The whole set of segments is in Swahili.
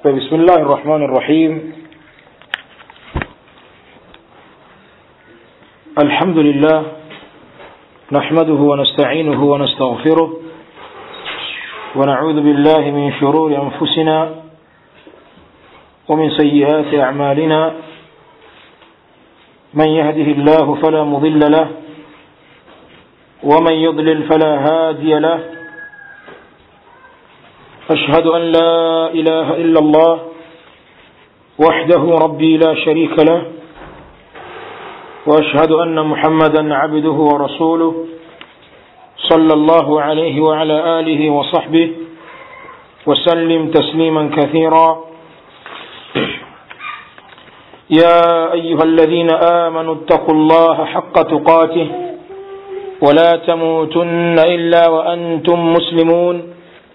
بسم الله الرحمن الرحيم الحمد لله نحمده ونستعينه ونستغفره ونعوذ بالله من شرور أنفسنا ومن سيئات أعمالنا من يهده الله فلا مضل له ومن يضلل فلا هادي له أشهد أن لا إله إلا الله وحده ربي لا شريك له وأشهد أن محمدا عبده ورسوله صلى الله عليه وعلى آله وصحبه وسلم تسليما كثيرا يا أيها الذين آمنوا اتقوا الله حق تقاته ولا تموتن إلا وأنتم مسلمون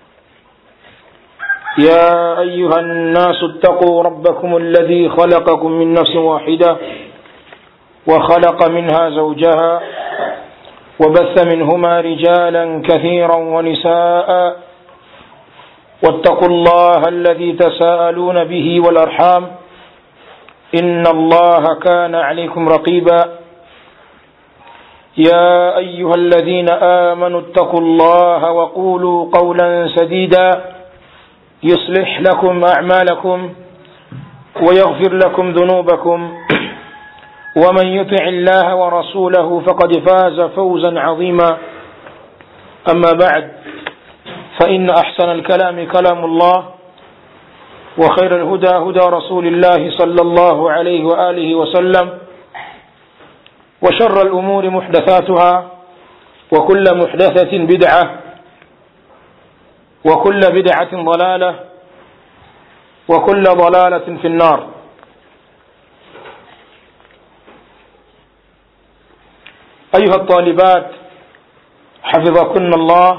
يا أيها الناس اتقوا ربكم الذي خلقكم من نفس واحدة وخلق منها زوجها وبث منهما رجالا كثيرا ونساء واتقوا الله الذي تساءلون به والأرحام إن الله كان عليكم رقيبا يا أيها الذين آمنوا اتقوا الله وقولوا قولا سديدا يصلح لكم أعمالكم ويغفر لكم ذنوبكم ومن يطع الله ورسوله فقد فاز فوزا عظيما أما بعد فإن أحسن الكلام كلام الله وخير الهدى هدى رسول الله صلى الله عليه وآله وسلم وشر الأمور محدثاتها وكل محدثة بدعة وكل بدعة ضلالة وكل ضلالة في النار أيها الطالبات حفظكن الله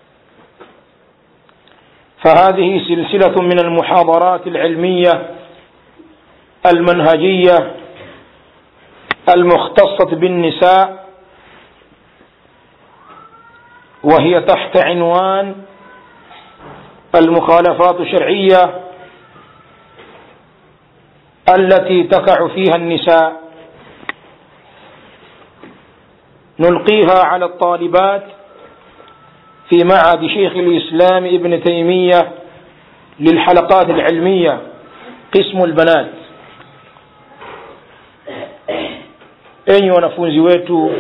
فهذه سلسلة من المحاضرات العلمية المنهجية المختصة بالنساء وهي تحت عنوان المخالفات الشرعية التي تقع فيها النساء نلقيها على الطالبات في معهد شيخ الإسلام ابن تيمية للحلقات العلمية قسم البنات enyi wanafunzi wetu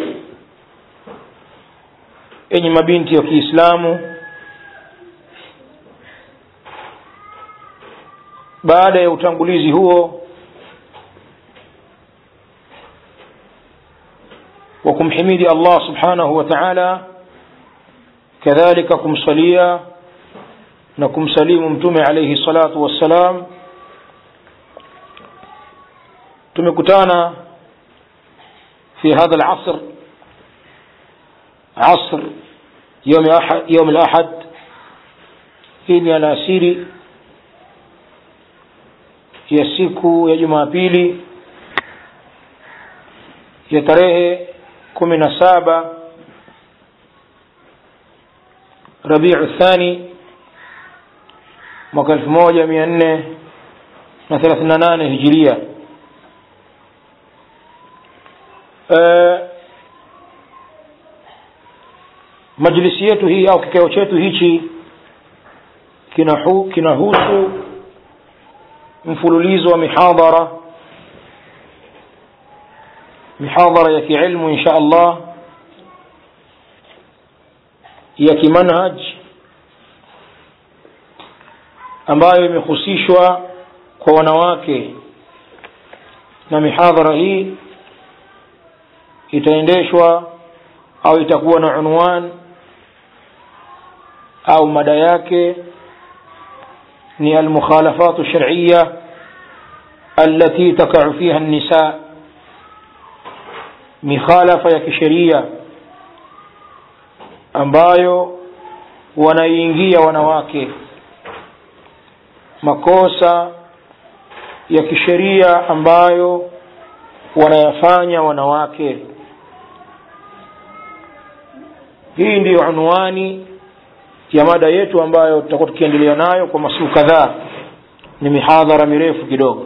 enyi mabinti wa kiislamu baada ya utangulizi huo wa kumhimidi allah subhanahu wa taala kadhalika kumsalia na kumsalimu mtume alaihi salatu wassalam tumekutana في هذا العصر عصر يوم أحد يوم الأحد hii alasiri ya siku ya jumapili ya tarehe kumi na saba rabiu thani mwaka elfu moja mia nne na thelathini na nane hijiria Uh, majlisi yetu hii au kikao chetu hichi kinahu, kinahusu mfululizo wa mihadhara mihadhara ya kiilmu insha allah ya kimanhaj ambayo imehusishwa kwa wanawake na mihadhara hii itaendeshwa au itakuwa na unwan au mada yake ni almukhalafat shar'iyya التي تقع فيها النساء mikhalafa ya kisheria ambayo wanaiingia wanawake makosa ya kisheria ambayo wanayafanya wanawake hii ndiyo unwani ya mada yetu ambayo tutakuwa tukiendelea nayo kwa masiku kadhaa ni mihadhara mirefu kidogo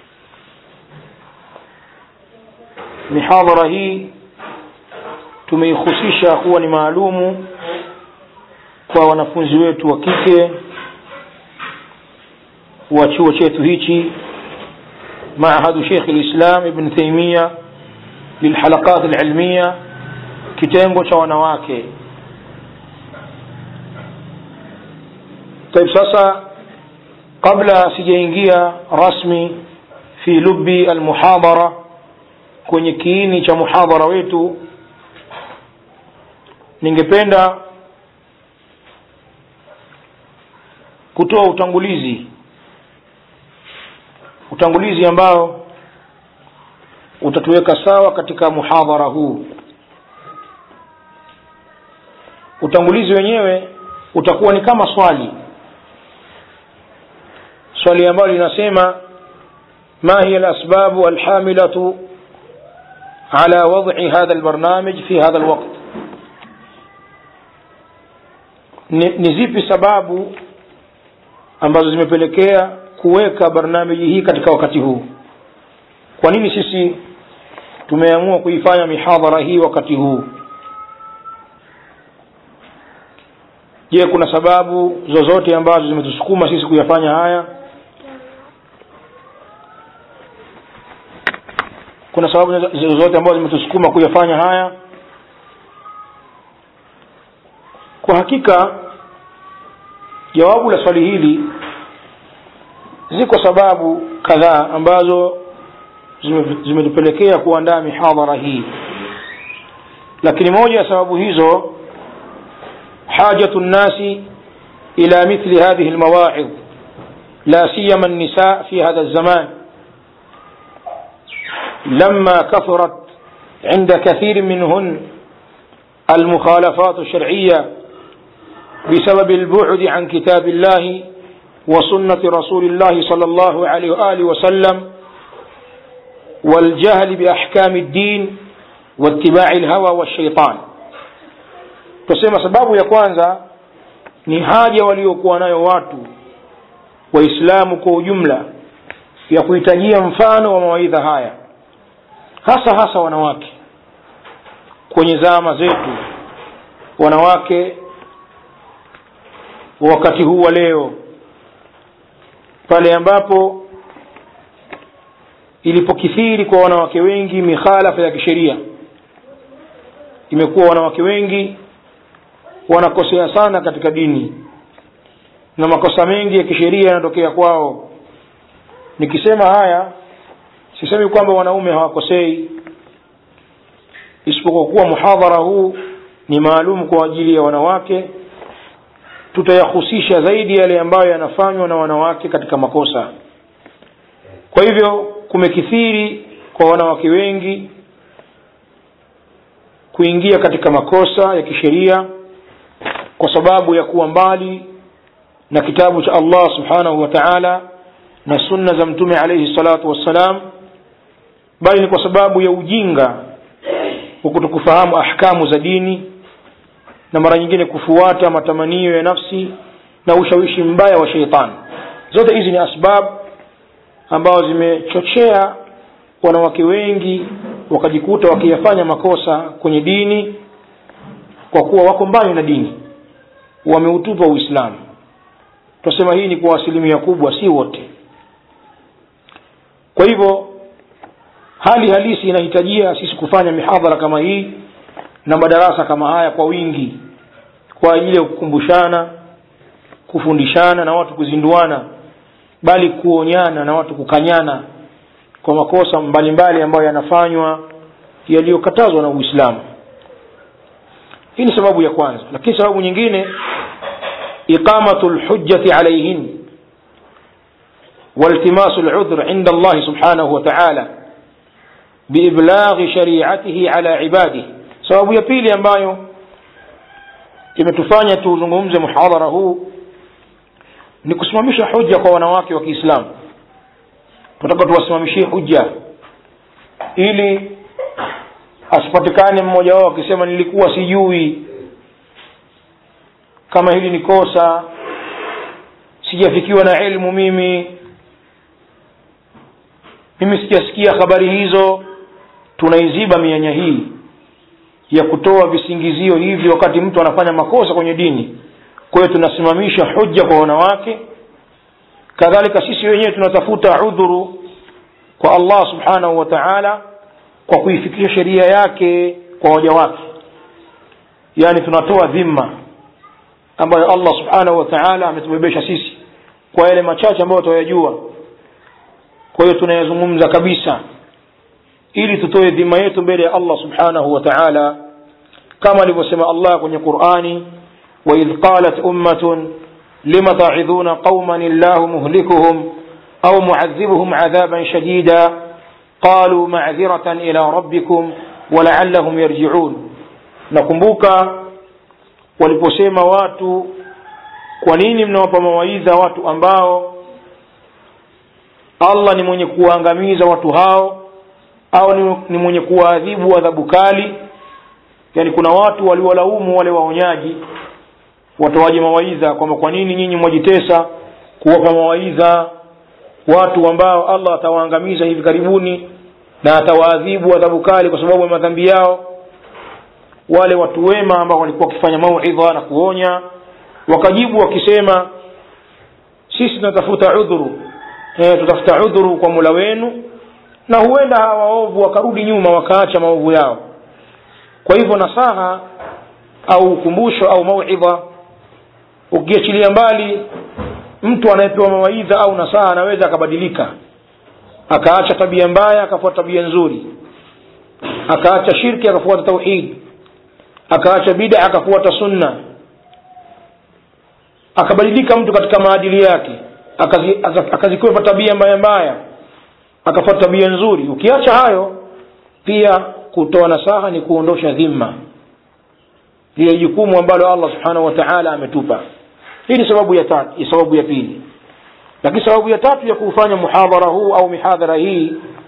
mihadhara hii tumeihusisha kuwa ni maalumu kwa wanafunzi wetu wa kike wa chuo chetu hichi معهد شيخ الإسلام ابن تيمية للحلقات العلمية kitengo cha wanawake طيب sasa kabla sijaingia rasmi fi lubi almuhadara kwenye kiini cha muhadhara wetu ningependa kutoa utangulizi utangulizi ambao utatuweka sawa katika muhadhara huu utangulizi wenyewe utakuwa ni kama swali swali ambalo linasema ما هي الأسباب الحاملة على وضع هذا البرنامج في هذا الوقت ni zipi sababu ambazo zimepelekea kuweka barnamiji hii katika wakati huu kwa nini sisi tumeamua kuifanya mihadhara hii wakati huu je kuna sababu zozote ambazo zimetusukuma sisi kuyafanya haya kuna sababu zozote ambazo zimetusukuma kuyafanya haya kwa hakika jawabu la swali hili ziko sababu kadhaa ambazo zimetupelekea kuandaa mihadhara hii lakini moja ya sababu hizo حاجة الناس إلى مثل هذه المواعظ لا سيما النساء في هذا الزمان لما كثرت عند كثير منهن المخالفات الشرعية بسبب البعد عن كتاب الله وسنة رسول الله صلى الله عليه وآله وسلم والجهل بأحكام الدين واتباع الهوى والشيطان tusema sababu ya kwanza ni haja waliokuwa nayo watu waislamu kwa ujumla ya kuhitajia mfano wa mawaidha haya hasa hasa wanawake kwenye zama zetu wanawake wa wakati huu wa leo pale ambapo ilipokithiri kwa wanawake wengi mikhalafa ya kisheria imekuwa wanawake wengi wanakosea sana katika dini na makosa mengi ya kisheria yanatokea kwao nikisema haya sisemi kwamba wanaume hawakosei isipokuwa kuwa muhadhara huu ni maalum kwa ajili ya wanawake tutayahusisha zaidi yale ambayo yanafanywa na wanawake katika makosa kwa hivyo kumekithiri kwa wanawake wengi kuingia katika makosa ya kisheria kwa sababu ya kuwa mbali na kitabu cha Allah subhanahu wa ta'ala na sunna za mtume alayhi salatu wassalam bali ni kwa sababu ya ujinga wa kutokufahamu ahkamu za dini na mara nyingine kufuata matamanio ya nafsi na ushawishi mbaya wa sheitani zote hizi ni asbab ambazo zimechochea wanawake wengi wakajikuta wakiyafanya makosa kwenye dini kwa kuwa wako mbali na dini wameutupa uislamu tunasema hii ni kwa asilimia kubwa si wote kwa hivyo hali halisi inahitajia sisi kufanya mihadhara kama hii na madarasa kama haya kwa wingi kwa ajili ya kukumbushana kufundishana na watu kuzinduana bali kuonyana na watu kukanyana kwa makosa mbalimbali mbali ambayo yanafanywa yaliyokatazwa na uislamu hii ni sababu ya kwanza lakini sababu nyingine iqamatu lhujjati alaihin والتماس العذر عند الله سبحانه وتعالى بإبلاغ شريعته على عباده sababu ya pili ambayo imetufanya tuzungumze muhadhara huu ni kusimamisha hujja kwa wanawake wa kiislamu tunataka tuwasimamishie hujja ili asipatikane mmoja wao akisema nilikuwa sijui kama hili ni kosa sijafikiwa na ilmu mimi mimi sijasikia habari hizo tunaiziba mianya hii ya kutoa visingizio hivi wakati mtu anafanya makosa kwenye dini kwa hiyo tunasimamisha hujja kwa wanawake kadhalika sisi wenyewe tunatafuta udhuru kwa allah subhanahu wa taala kwa kuifikisha sheria yake kwa waja wake yaani tunatoa dhima ambayo allah subhanahu wa taala ametubebesha sisi kwa yale machache ambayo tutayajua kwa hiyo tunayazungumza kabisa ili tutoe dhima yetu mbele ya allah subhanahu wa taala kama alivyosema allah kwenye qurani waidh qalat ummatun lima taidhuna qauman illahu muhlikuhum au muadhibuhum adhaban shadida qalu macdhiratan ila rabbikum walaallahum yarjiun nakumbuka waliposema watu kwa nini mnawapa mawaidha watu ambao allah ni mwenye kuwaangamiza watu hao au ni, ni mwenye kuwaadhibu adhabu kali yani kuna watu waliwalaumu wale waonyaji watoaji mawaidha kwamba kwa nini nyinyi mwajitesa kuwapa mawaidha watu ambao allah atawaangamiza hivi karibuni na atawaadhibu adhabu kali kwa sababu ya madhambi yao wale watu wema ambao walikuwa wakifanya mauidha na kuonya wakajibu wakisema sisi tunatafuta udhuru e, tutafuta udhuru kwa mula wenu na huenda hawa waovu wakarudi nyuma wakaacha maovu yao kwa hivyo nasaha au ukumbusho au mauidha ukiachilia mbali mtu anayepewa mawaidha au nasaha anaweza akabadilika akaacha tabia mbaya akafuata tabia nzuri akaacha shirki akafuata tauhid akaacha bida akafuata sunna akabadilika mtu katika maadili yake akazikwepa tabia mbaya mbaya akafuata tabia nzuri ukiacha hayo pia kutoa nasaha ni kuondosha dhima lile jukumu ambalo allah subhanahu wa taala ametupa hii ni sababu ya tatu sababu ya pili lakini sababu ya tatu ya kuufanya muhadhara huu au mihadhara hii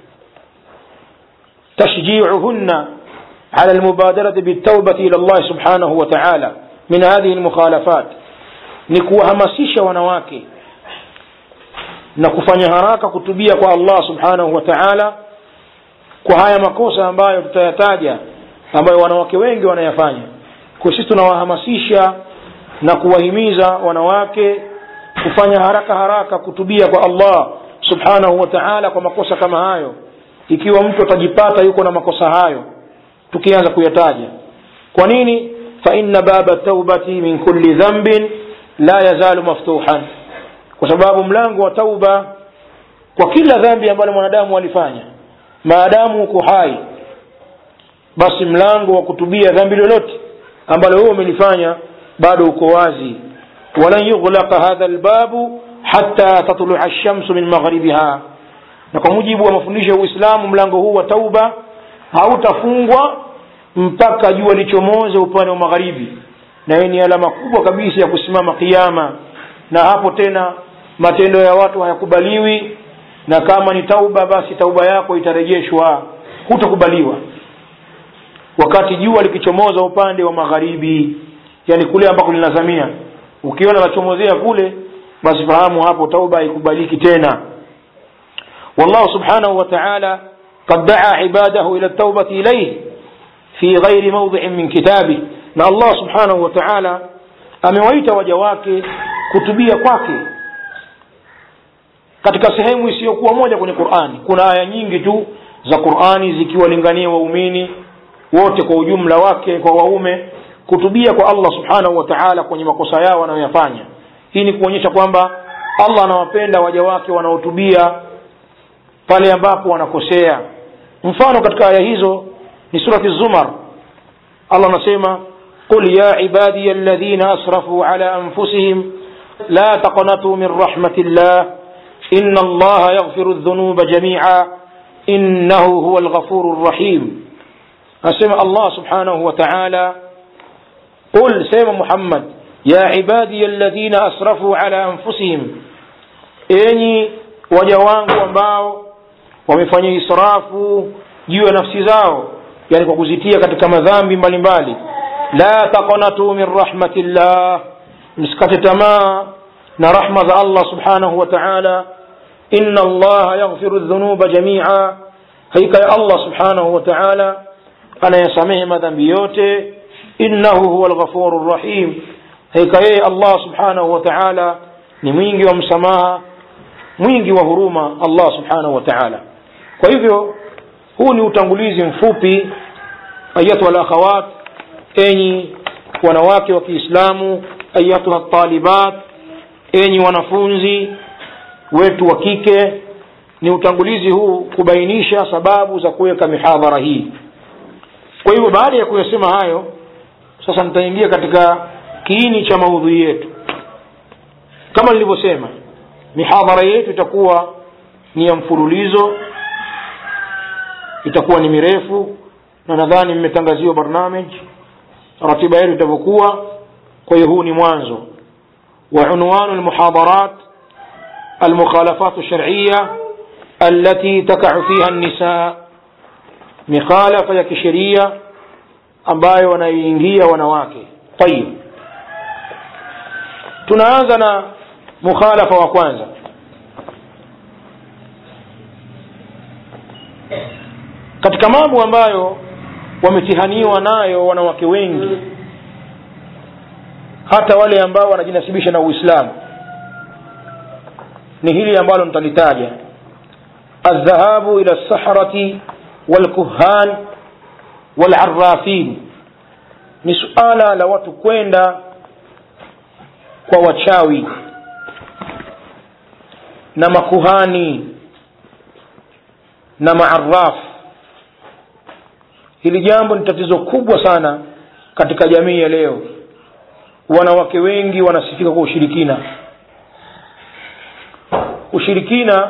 tashjiuhunna على المبادرة بالتوبة إلى الله سبحانه وتعالى من هذه المخالفات نكوهمسيش wanawake na kufanya haraka kutubia kwa allah subhanahu wa taala kwa haya makosa ambayo tutayataja ambayo wanawake wengi wanayafanya kwa sisi tunawahamasisha na kuwahimiza wanawake kufanya haraka haraka kutubia kwa allah subhanahu wa taala kwa makosa kama hayo ikiwa mtu atajipata yuko na makosa hayo tukianza kuyataja kwa nini faina baba taubati min kulli dhambin la yazalu maftuhan kwa sababu mlango wa tauba kwa kila dhambi ambalo mwanadamu alifanya maadamu uko hai basi mlango wa kutubia dhambi lolote ambalo huo umelifanya bado uko wazi walan yughlaqa hadha lbabu hata tatlua lshamsu min maghribiha na kwa mujibu wa mafundisho ya uislamu mlango huu wa tauba hautafungwa mpaka jua lichomoze upande wa magharibi na hii ni alama kubwa kabisa ya kusimama kiama na hapo tena matendo ya watu hayakubaliwi na kama ni tauba basi tauba yako itarejeshwa hutakubaliwa wakati jua likichomoza upande wa magharibi yani kule ambako linazamia ukiona lachomozea kule basi fahamu hapo tauba haikubaliki tena wallahu subhanahu wa ta'ala قد دعا عباده إلى التوبة إليه في غير موضع من كتابه na allah subhanahu wa taala amewaita waja wake kutubia kwake katika sehemu isiyokuwa moja kwenye qurani kuna aya nyingi tu za qurani zikiwalingania waumini wote kwa ujumla wake kwa waume kutubia kwa allah subhanahu wa taala kwenye makosa yao wanayoyafanya hii ni kuonyesha kwamba allah anawapenda waja wake wanaotubia pale ambapo wanakosea mfano katika aya hizo ni surati zumar allah anasema qul ya ibadiya alladhina asrafuu ala anfusihim la taqnatuu min rahmati llah ina allaha yaghfiru dhunuba jamia innahu huwa alghafuru rrahim anasema allah subhanahu wa taala qul sema muhammad ya ibadiya alladhina asrafuu ala anfusihim enyi waja wangu ambao wamefanya israfu juu ya nafsi zao yani kwa kuzitia katika madhambi mbalimbali la taqnatu min rahmatillah msikate tamaa na rahma za allah subhanahu wa taala inna allaha yaghfiru dhunuba jamia hakika ya allah subhanahu wa taala anayasamehe madhambi yote innahu huwa lghafuru rahim hakika yeye allah subhanahu wa taala ni mwingi wa msamaha mwingi wa huruma allah subhanahu wa taala kwa hivyo huu ni utangulizi mfupi ayatuha lakhawat enyi wanawake wa kiislamu ayatuha talibat enyi wanafunzi wetu wa kike ni utangulizi huu kubainisha sababu za kuweka mihadhara hii kwa hivyo baada ya kuyasema hayo sasa nitaingia katika kiini cha maudhui yetu kama nilivyosema mihadhara yetu itakuwa ni ya mfululizo itakuwa ni mirefu na nadhani mmetangaziwa barnamij ratiba yetu itavyokuwa kwa hiyo huu ni mwanzo wa unwanu lmuhadharat المخالفات الشرعية التي تقع فيها النساء مخالفة ya kisheria ambayo wanaiingia wanawake tayib tunaanza na mukhalafa wa kwanza katika mambo ambayo wametihaniwa nayo wanawake wengi hata wale ambao wanajinasibisha na uislamu ni hili ambalo nitalitaja aldhahabu ila lsahrati walkuhan walarrafin ni suala la watu kwenda kwa wachawi na makuhani na maaraf hili jambo ni tatizo kubwa sana katika jamii ya leo wanawake wengi wanasifika kwa ushirikina ushirikina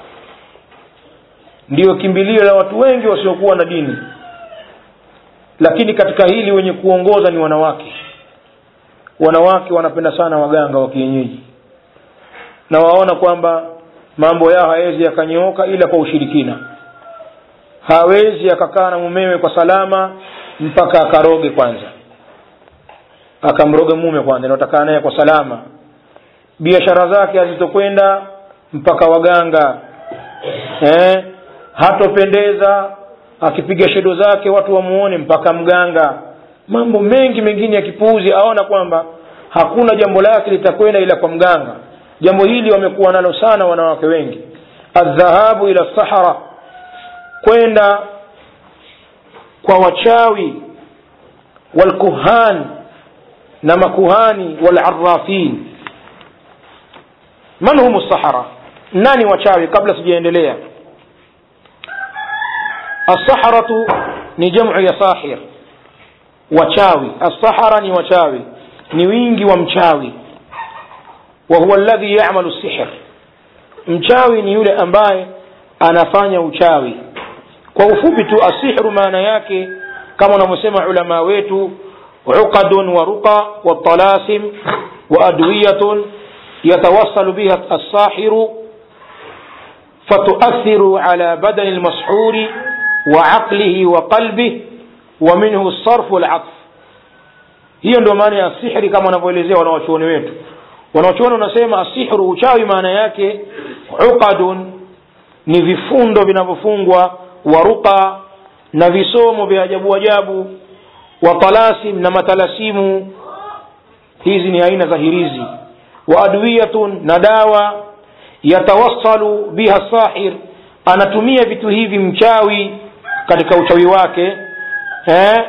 ndiyo kimbilio la watu wengi wasiokuwa na dini lakini katika hili wenye kuongoza ni wanawake wanawake wanapenda sana waganga wa kienyeji na waona kwamba mambo yao hawezi yakanyooka ila kwa ushirikina hawezi akakaa na mumewe kwa salama mpaka akaroge kwanza akamroge mume kwanza ndio atakaa naye kwa salama biashara zake hazitokwenda mpaka waganga eh, hatopendeza akipiga shedo zake watu wamuone mpaka mganga mambo mengi mengine ya kipuuzi aona kwamba hakuna jambo lake litakwenda ila kwa mganga jambo hili wamekuwa nalo sana wanawake wengi aldhahabu ila sahara kwenda kwa wachawi walkuhan na makuhani walarafin man hum sahara nani wachawi kabla sijaendelea السحرة ni jamu ya sahir wachawi السحرة ni wachawi ni wingi wa mchawi wa huwa alladhi ya'malu sihr mchawi ni yule ambaye anafanya uchawi kwa ufupi tu asihru maana yake kama wanavyosema ulama wetu uqadun wa ruqa wa talasim wa adwiyatun yatawassalu biha as-sahiru فتؤثر على بدن المسحور وعقله وقلبه ومنه الصرف والعطف hiyo ndio maana ya sihri kama wanavyoelezea wanawachuoni wetu wanawachuoni wanasema asihru uchawi maana yake uqadun ni vifundo vinavyofungwa waruqa na visomo vya ajabu ajabu wa talasim na matalasimu hizi ni aina za hirizi wa adwiyatun na dawa yatawassalu biha sahir anatumia vitu hivi mchawi katika uchawi wake eh?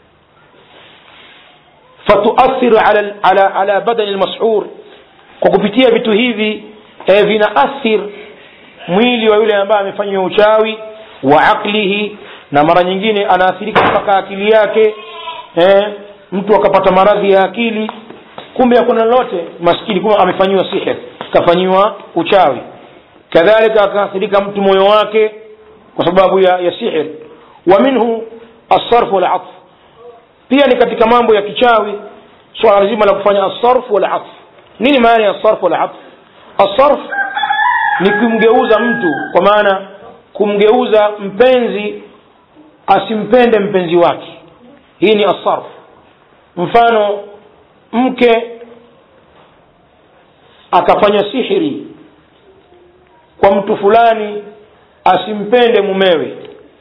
fatuathiru ala, ala, ala badani lmashur kwa kupitia vitu hivi eh, vinaathir mwili wa yule ambaye amefanyiwa uchawi wa aqlihi na mara nyingine anaathirika mpaka akili yake eh, mtu akapata maradhi ya akili kumbe hakuna lolote maskini kumbe amefanyiwa sihir kafanyiwa uchawi kadhalika akaathirika mtu moyo wake kwa sababu ya, ya sihir wa minhu asarfu walatf pia ni katika mambo ya kichawi swala zima la kufanya asarfu walatf nini maana ya asarfu walatf asarf ni kumgeuza mtu kwa maana kumgeuza mpenzi asimpende mpenzi wake hii ni asarf mfano mke akafanya sihiri kwa kwa mtu fulani asimpende mumewe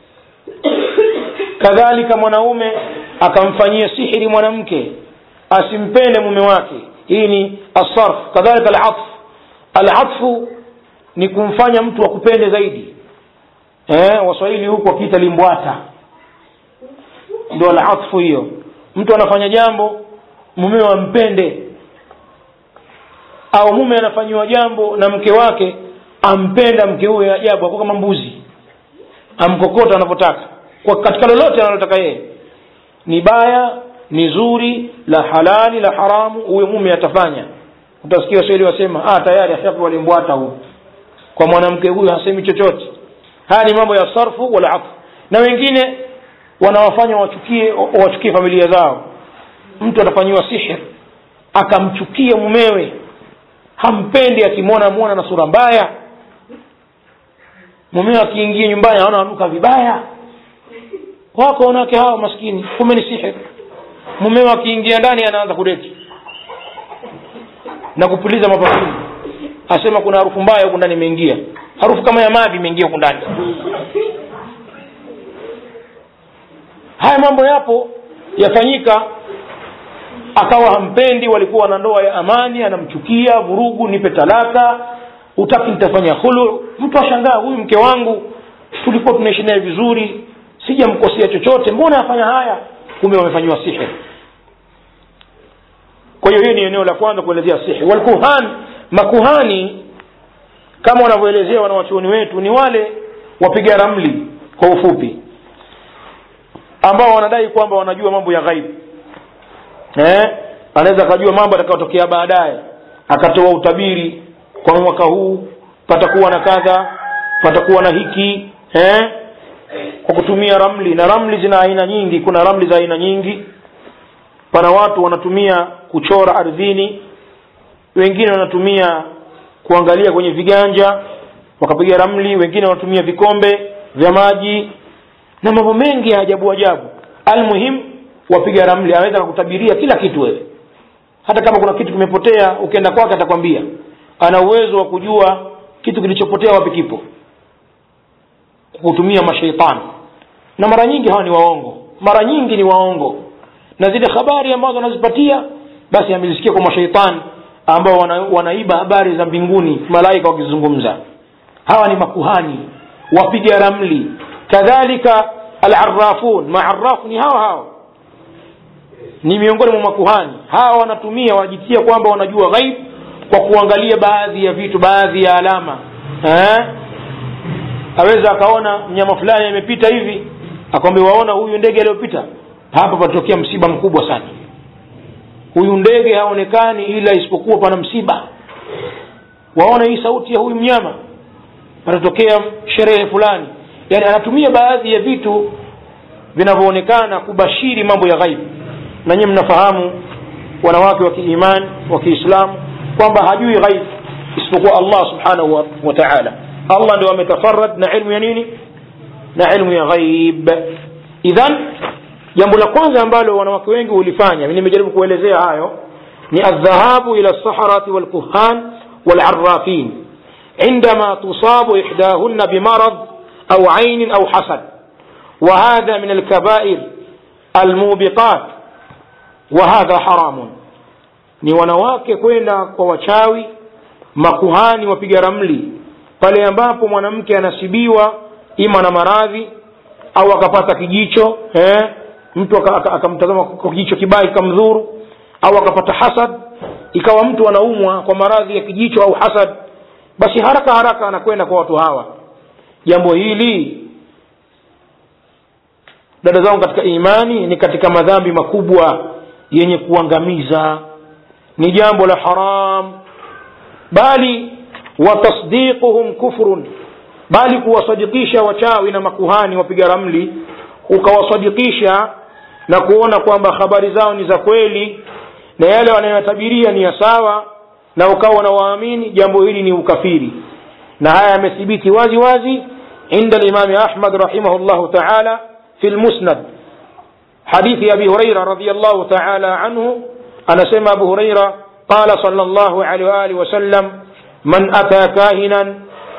kadhalika mwanaume akamfanyia sihiri mwanamke asimpende mume wake hii ni asarf kadhalika alatf alatfu ni kumfanya mtu akupende zaidi eh, waswahili huku wakiita limbwata ndio alatfu hiyo mtu anafanya jambo mumewe ampende au mume anafanyiwa jambo na mke wake ampenda mke huyo ajabu ako kama mbuzi amkokota anavyotaka kwa katika lolote analotaka yeye ni baya ni zuri la halali la haramu huyo mume atafanya utasikia waswahili wasema ah, tayari ashapewa limbwata huyu kwa mwanamke huyu hasemi chochote haya ni mambo ya sarfu wala afu na wengine wanawafanya wachukie wachukie familia zao mtu atafanyiwa sihir akamchukia mumewe hampendi akimwona mwona na sura mbaya mumewe akiingia nyumbani aona anuka vibaya wako wanawake hawa maskini kumbe ni sihir mumewe akiingia ndani anaanza kudeti na kupuliza mapafuni asema kuna harufu mbaya huku ndani imeingia harufu kama ya mavi imeingia huku ndani haya mambo yapo yafanyika akawa hampendi walikuwa na ndoa ya amani anamchukia vurugu nipe talaka utaki nitafanya hulu mtu ashangaa huyu mke wangu tulikuwa tunaishi naye vizuri sijamkosea chochote mbona afanya haya kumbe wamefanyiwa sihir kwa hiyo hiyo ni eneo la kwanza kuelezea sihir walkuhan makuhani kama wanavyoelezea wanawachuoni wetu ni wale wapiga ramli kwa ufupi ambao wanadai kwamba wanajua mambo ya ghaibu eh? anaweza akajua mambo atakayotokea baadaye akatoa utabiri kwa mwaka huu patakuwa na kadha patakuwa na hiki eh? kwa kutumia ramli na ramli zina aina nyingi kuna ramli za aina nyingi pana watu wanatumia kuchora ardhini wengine wanatumia kuangalia kwenye viganja wakapiga ramli wengine wanatumia vikombe vya maji na mambo mengi ya ajabu ajabu almuhim wapiga ramli anaweza kukutabiria kila kitu wewe hata kama kuna kitu kimepotea ukienda kwake atakwambia ana uwezo wa kujua kitu kilichopotea wapi kipo kutumia mashaitani na mara nyingi hawa ni waongo mara nyingi ni waongo na zile habari ambazo anazipatia basi amezisikia kwa mashaitani ambao wana, wanaiba habari za mbinguni malaika wakizungumza hawa ni makuhani wapiga ramli kadhalika alarafun maarafu ni hawa hawa ni miongoni mwa makuhani hawa wanatumia wanajitia kwamba wanajua ghaib kwa kuangalia baadhi ya vitu baadhi ya alama eh? aweza akaona mnyama fulani amepita hivi akwambia waona huyu ndege aliyopita hapa patokea msiba mkubwa sana huyu ndege haonekani ila isipokuwa pana msiba waona hii sauti ya huyu mnyama patatokea sherehe fulani yani anatumia baadhi ya vitu vinavyoonekana kubashiri mambo ya ghaibu na nyinyi mnafahamu wanawake wa kiimani wa kiislamu kwamba hajui ghaib isipokuwa allah subhanahu wa, wa taala allah ndio ametafarad na ilmu ya nini na ilmu ya ghaib idhan jambo la kwanza ambalo wanawake wengi hulifanya nimejaribu kuelezea hayo ni aldhahabu ila lsaharati walkuhan walarafin عندما تصاب إحداهن بمرض أو عين أو حسد وهذا من الكبائر الموبقات وهذا حرام ni wanawake kwenda kwa wachawi makuhani wapiga ramli pale ambapo mwanamke anasibiwa ima na maradhi au akapata kijicho eh, mtu akamtazama kwa kijicho kibaya kikamdhuru au akapata hasad ikawa mtu anaumwa kwa maradhi ya kijicho au hasad basi haraka haraka anakwenda kwa watu hawa jambo hili dada zangu katika imani ni katika madhambi makubwa yenye kuangamiza ni jambo la haram bali watasdiquhum kufrun bali kuwasadikisha wachawi na makuhani wapiga ramli ukawasadikisha na kuona kwamba habari zao ni za kweli na yale wanayotabiria ni ya sawa na ukawa unawaamini jambo hili ni ukafiri na haya yamethibiti wazi wazi عند الإمام أحمد رحمه الله تعالى في المسند حديث أبي هريرة رضي الله تعالى عنه أنا سمى أبو هريرة قال صلى الله عليه وآله وسلم من أتى كاهنا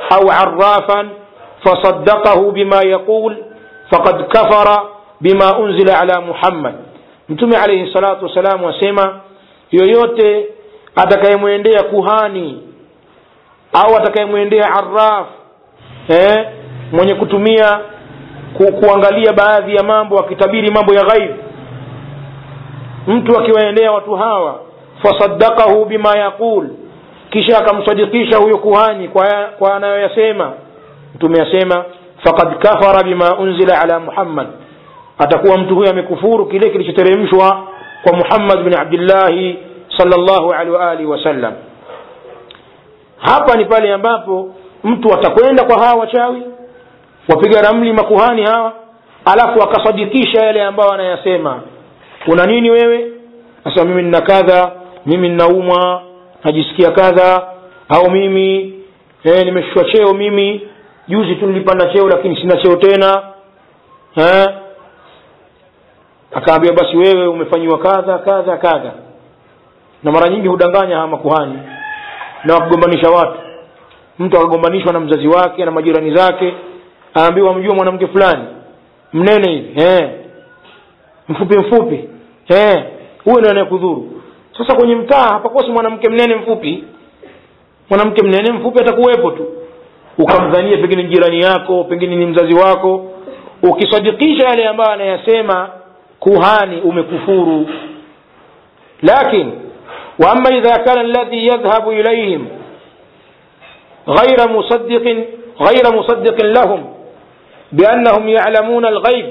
au arrafan fasaddaqahu bima yaqul faqad kafara bima unzila ala muhammad mtume alaihi salatu wassalamu asema yoyote atakayemwendea kuhani au atakayemwendea arraf eh, mwenye kutumia ku, kuangalia baadhi ya mambo akitabiri mambo ya ghaib mtu akiwaendea watu hawa fasaddaqahu bima yaqul kisha akamsadikisha huyo kuhani kwa, kwa anayoyasema mtume asema faqad kafara bima unzila ala muhammad atakuwa mtu huyo amekufuru kile kilichoteremshwa kwa muhammad bin abdillahi sallallahu alaihi wa alihi wasallam hapa ni pale ambapo mtu atakwenda kwa hawa wachawi wapiga ramli makuhani hawa alafu akasadikisha yale ambayo anayasema una nini wewe sasa mimi nina kadha mimi ninaumwa najisikia kadha au mimi eh, nimeshushwa cheo mimi juzi tu nilipanda cheo lakini sina cheo tena eh? akaambia basi wewe umefanyiwa kadha kadha kadha na mara nyingi hudanganya hawa makuhani na wakugombanisha watu mtu akagombanishwa na mzazi wake na majirani zake aambiwa mjua mwanamke fulani mnene hivi eh. mfupi mfupi eh. huyo ndio anayekudhuru sasa kwenye mtaa hapakosi mwanamke mnene mfupi mwanamke mnene mfupi atakuwepo tu ukamdhania pengine jirani yako pengine ni mzazi wako ukisadikisha yale ambayo anayasema kuhani umekufuru lakin واما اذا كان الذي يذهب اليهم غير مصدق غير مصدق لهم بانهم يعلمون الغيب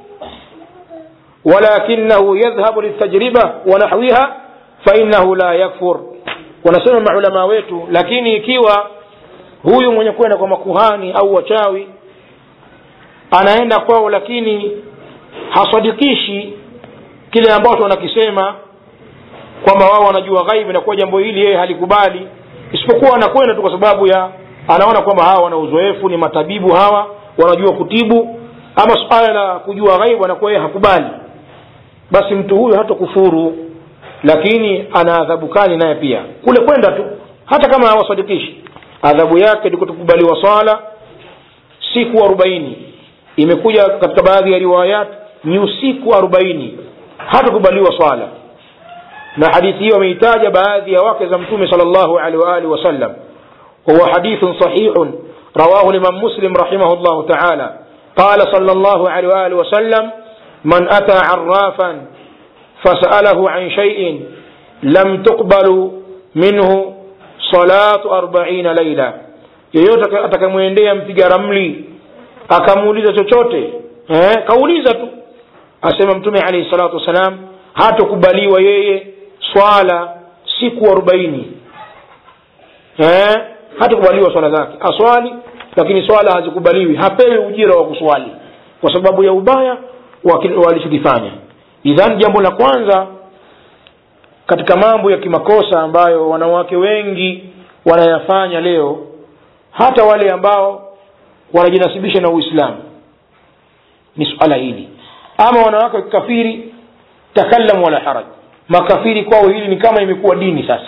ولكنه يذهب للتجربه ونحوها فانه لا يكفر wanasema maulama wetu lakini ikiwa huyu mwenye kwenda kwa makuhani au wachawi anaenda kwao lakini hasadikishi kile ambacho wanakisema kwamba wao wanajua ghaibu na kuwa jambo hili yeye halikubali isipokuwa anakwenda tu kwa sababu ya anaona kwamba hawa wana uzoefu ni matabibu hawa wanajua kutibu ama suala la kujua ghaibu anakuwa yeye hakubali basi mtu huyu hata kufuru lakini ana adhabu kali naye pia kule kwenda tu hata kama hawasadikishi adhabu yake ni kutokubaliwa swala siku arobaini imekuja katika baadhi ya riwayat ni usiku arobaini hatakubaliwa swala na hadithi hiyo ameitaja baadhi ya wake za mtume sal llahu alehi waalihi wasallam wahuwa hadithun sahihun rawahu limam muslim rahimahu llahu taala qala sal llahu alehi waalihi wasallam man ata arafan fasalahu an shaiin lam tuqbalu minhu salatu arbaina laila yeyote atakayemwendea mpiga ramli akamuuliza chochote eh, kauliza tu asema mtume alaihi salatu wassalam hatokubaliwa yeye swala siku arobaini eh, hatakubaliwa swala zake aswali lakini swala hazikubaliwi hapewi ujira wa kuswali kwa sababu ya ubaya walichokifanya idhan jambo la kwanza katika mambo ya kimakosa ambayo wanawake wengi wanayafanya leo hata wale ambao wanajinasibisha na uislamu ni suala hili ama wanawake wa kikafiri takallam wala haraj makafiri kwao hili ni kama imekuwa dini sasa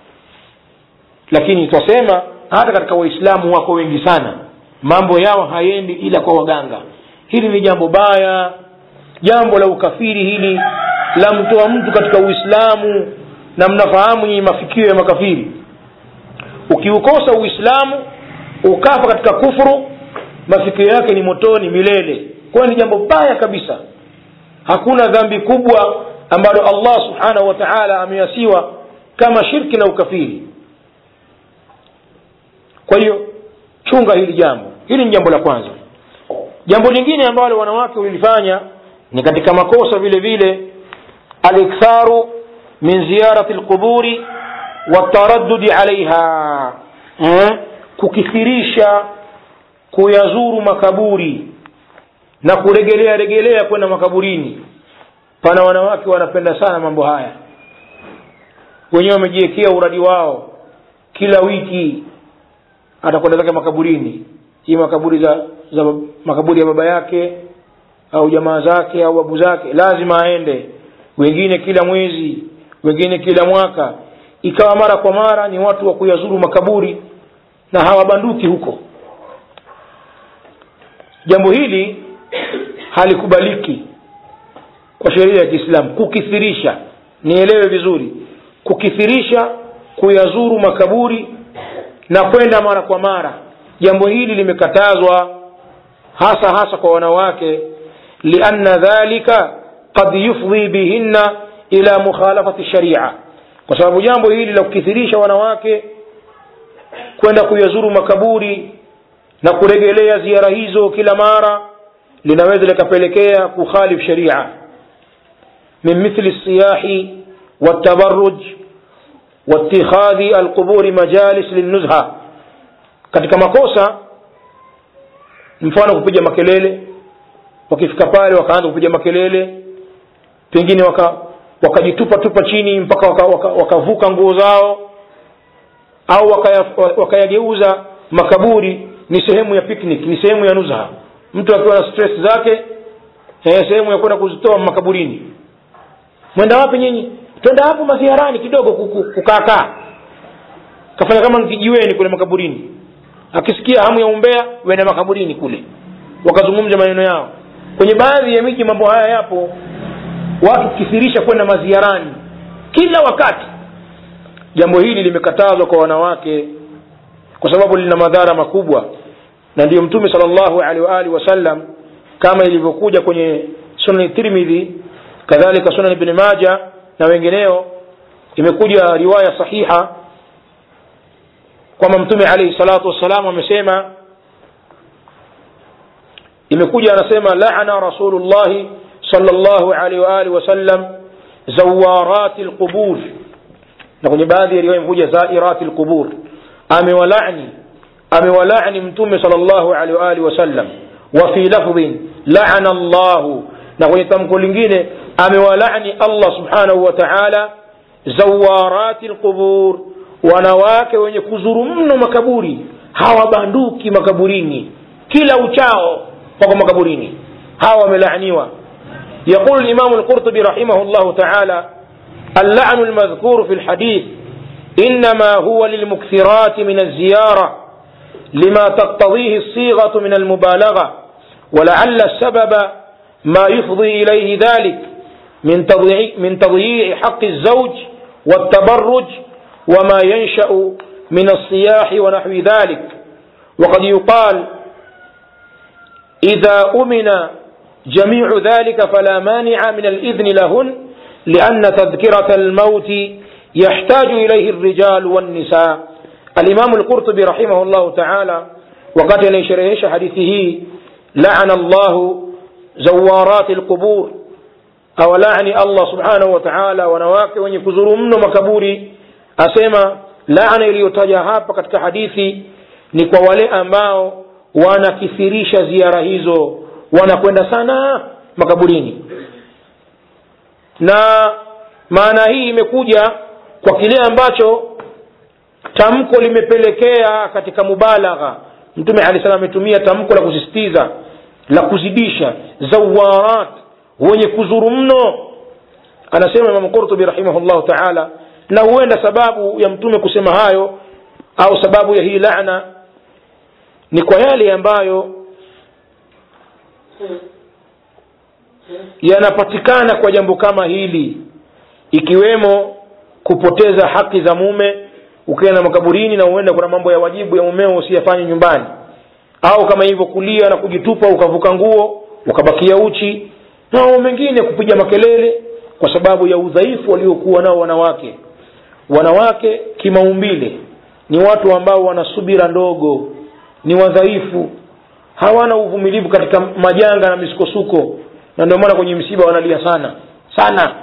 lakini twasema hata katika waislamu wako wengi sana mambo yao hayendi ila kwa waganga hili ni jambo baya jambo la ukafiri hili la mtoa mtu katika uislamu na mnafahamu nyinyi mafikio ya makafiri ukiukosa uislamu ukafa katika kufuru mafikio yake ni motoni milele kwayo ni jambo baya kabisa hakuna dhambi kubwa ambalo allah subhanahu wa taala ameasiwa kama shirki na ukafiri kwa hiyo chunga hili jambo hili ni jambo la kwanza jambo lingine ambalo wanawake walilifanya ni katika makosa vile vile aliktharu min ziyarati lquburi wataraddudi alaiha eh? kukithirisha kuyazuru makaburi na kuregelea regelea kwenda makaburini pana wanawake wanapenda sana mambo haya wenyewe wamejiwekea uradi wao kila wiki atakwenda zake makaburini hii makaburi za, za makaburi ya baba yake au jamaa zake au babu zake lazima aende wengine kila mwezi wengine kila mwaka ikawa mara kwa mara ni watu wa kuyazuru makaburi na hawabanduki huko jambo hili halikubaliki kwa sheria ya kiislamu kukithirisha nielewe vizuri kukithirisha kuyazuru makaburi na kwenda mara kwa mara jambo hili limekatazwa hasa hasa kwa wanawake lianna dhalika qad yufdhi bihinna ila mukhalafati sharia kwa sababu jambo hili la kukithirisha wanawake kwenda kuyazuru makaburi na kuregelea ziara hizo kila mara linaweza likapelekea kukhalif sharia min mithli siyahi والتبرج واتخاذ القبور مجالس للنزهة katika makosa mfano kupiga makelele wakifika pale wakaanza kupiga makelele pengine waka wakajitupa tupa chini mpaka wakavuka waka, waka nguo zao au wakayageuza waka makaburi ni sehemu ya picnic ni sehemu ya nuzha mtu akiwa na stress zake eh, sehemu ya kwenda kuzitoa makaburini mwenda wapi nyinyi twenda hapo maziarani kidogo kukaakaa kafanya kama kijiweni kule makaburini akisikia hamu ya umbea wenda makaburini kule wakazungumza maneno yao kwenye baadhi ya miji mambo haya yapo watu kithirisha kwenda maziarani kila wakati jambo hili limekatazwa kwa wanawake kwa sababu lina madhara makubwa na ndiyo mtume sal llahu alehi waalihi wasallam kama ilivyokuja kwenye sunani tirmidhi kadhalika sunan ibni maja na wengineo imekuja riwaya sahiha kwamba mtume alaihi salatu wassalam amesema imekuja anasema lana rasulullahi salllahu alaihi waalihi wasallam zawarati lqubur na kwenye baadhi ya riwaya imekuja zairati lqubur amewalani amewalani mtume salllahu alaihi waalihi wasallam wa fi lafdhin lana llahu na kwenye tamko lingine amewalani allah subhanahu wa taala zawarati lqubur wanawake wenye kuzuru mno makaburi hawabanduki makaburini kila uchao wako makaburini hawa wamelaaniwa يقول الإمام القرطبي رحمه الله تعالى اللعن المذكور في الحديث إنما هو للمكثرات من الزيارة لما تقتضيه الصيغة من المبالغة ولعل السبب ما يفضي إليه ذلك من تضييع, من تضييع حق الزوج والتبرج وما ينشأ من الصياح ونحو ذلك وقد يقال إذا أمن جميع ذلك فلا مانع من الإذن لهن لأن تذكرة الموت يحتاج إليه الرجال والنساء الإمام القرطبي رحمه الله تعالى وقد يشرهش حديثه لعن الله زوارات القبور أو لعن الله سبحانه وتعالى wanawake wenye kuzuru mno makaburi asema laana iliyotaja hapa katika hadithi ni kwa wale ambao wanakithirisha ziara hizo wanakwenda sana makaburini na maana hii imekuja kwa kile ambacho tamko limepelekea katika mubalagha mtume alehi salam ametumia tamko la kusisitiza la kuzidisha zawarat wenye kuzuru mno anasema imamu qurtubi rahimahullahu taala na huenda sababu ya mtume kusema hayo au sababu ya hii lana ni kwa yale ambayo yanapatikana kwa jambo kama hili ikiwemo kupoteza haki za mume ukienda makaburini na huenda kuna mambo ya wajibu ya mumeo usiyafanye nyumbani au kama hivyo kulia na kujitupa ukavuka nguo ukabakia uchi na mambo mengine kupiga makelele kwa sababu ya udhaifu waliokuwa nao wanawake wanawake kimaumbile ni watu ambao wana subira ndogo ni wadhaifu hawana uvumilivu katika majanga na misukosuko na ndio maana kwenye msiba wanalia sana sana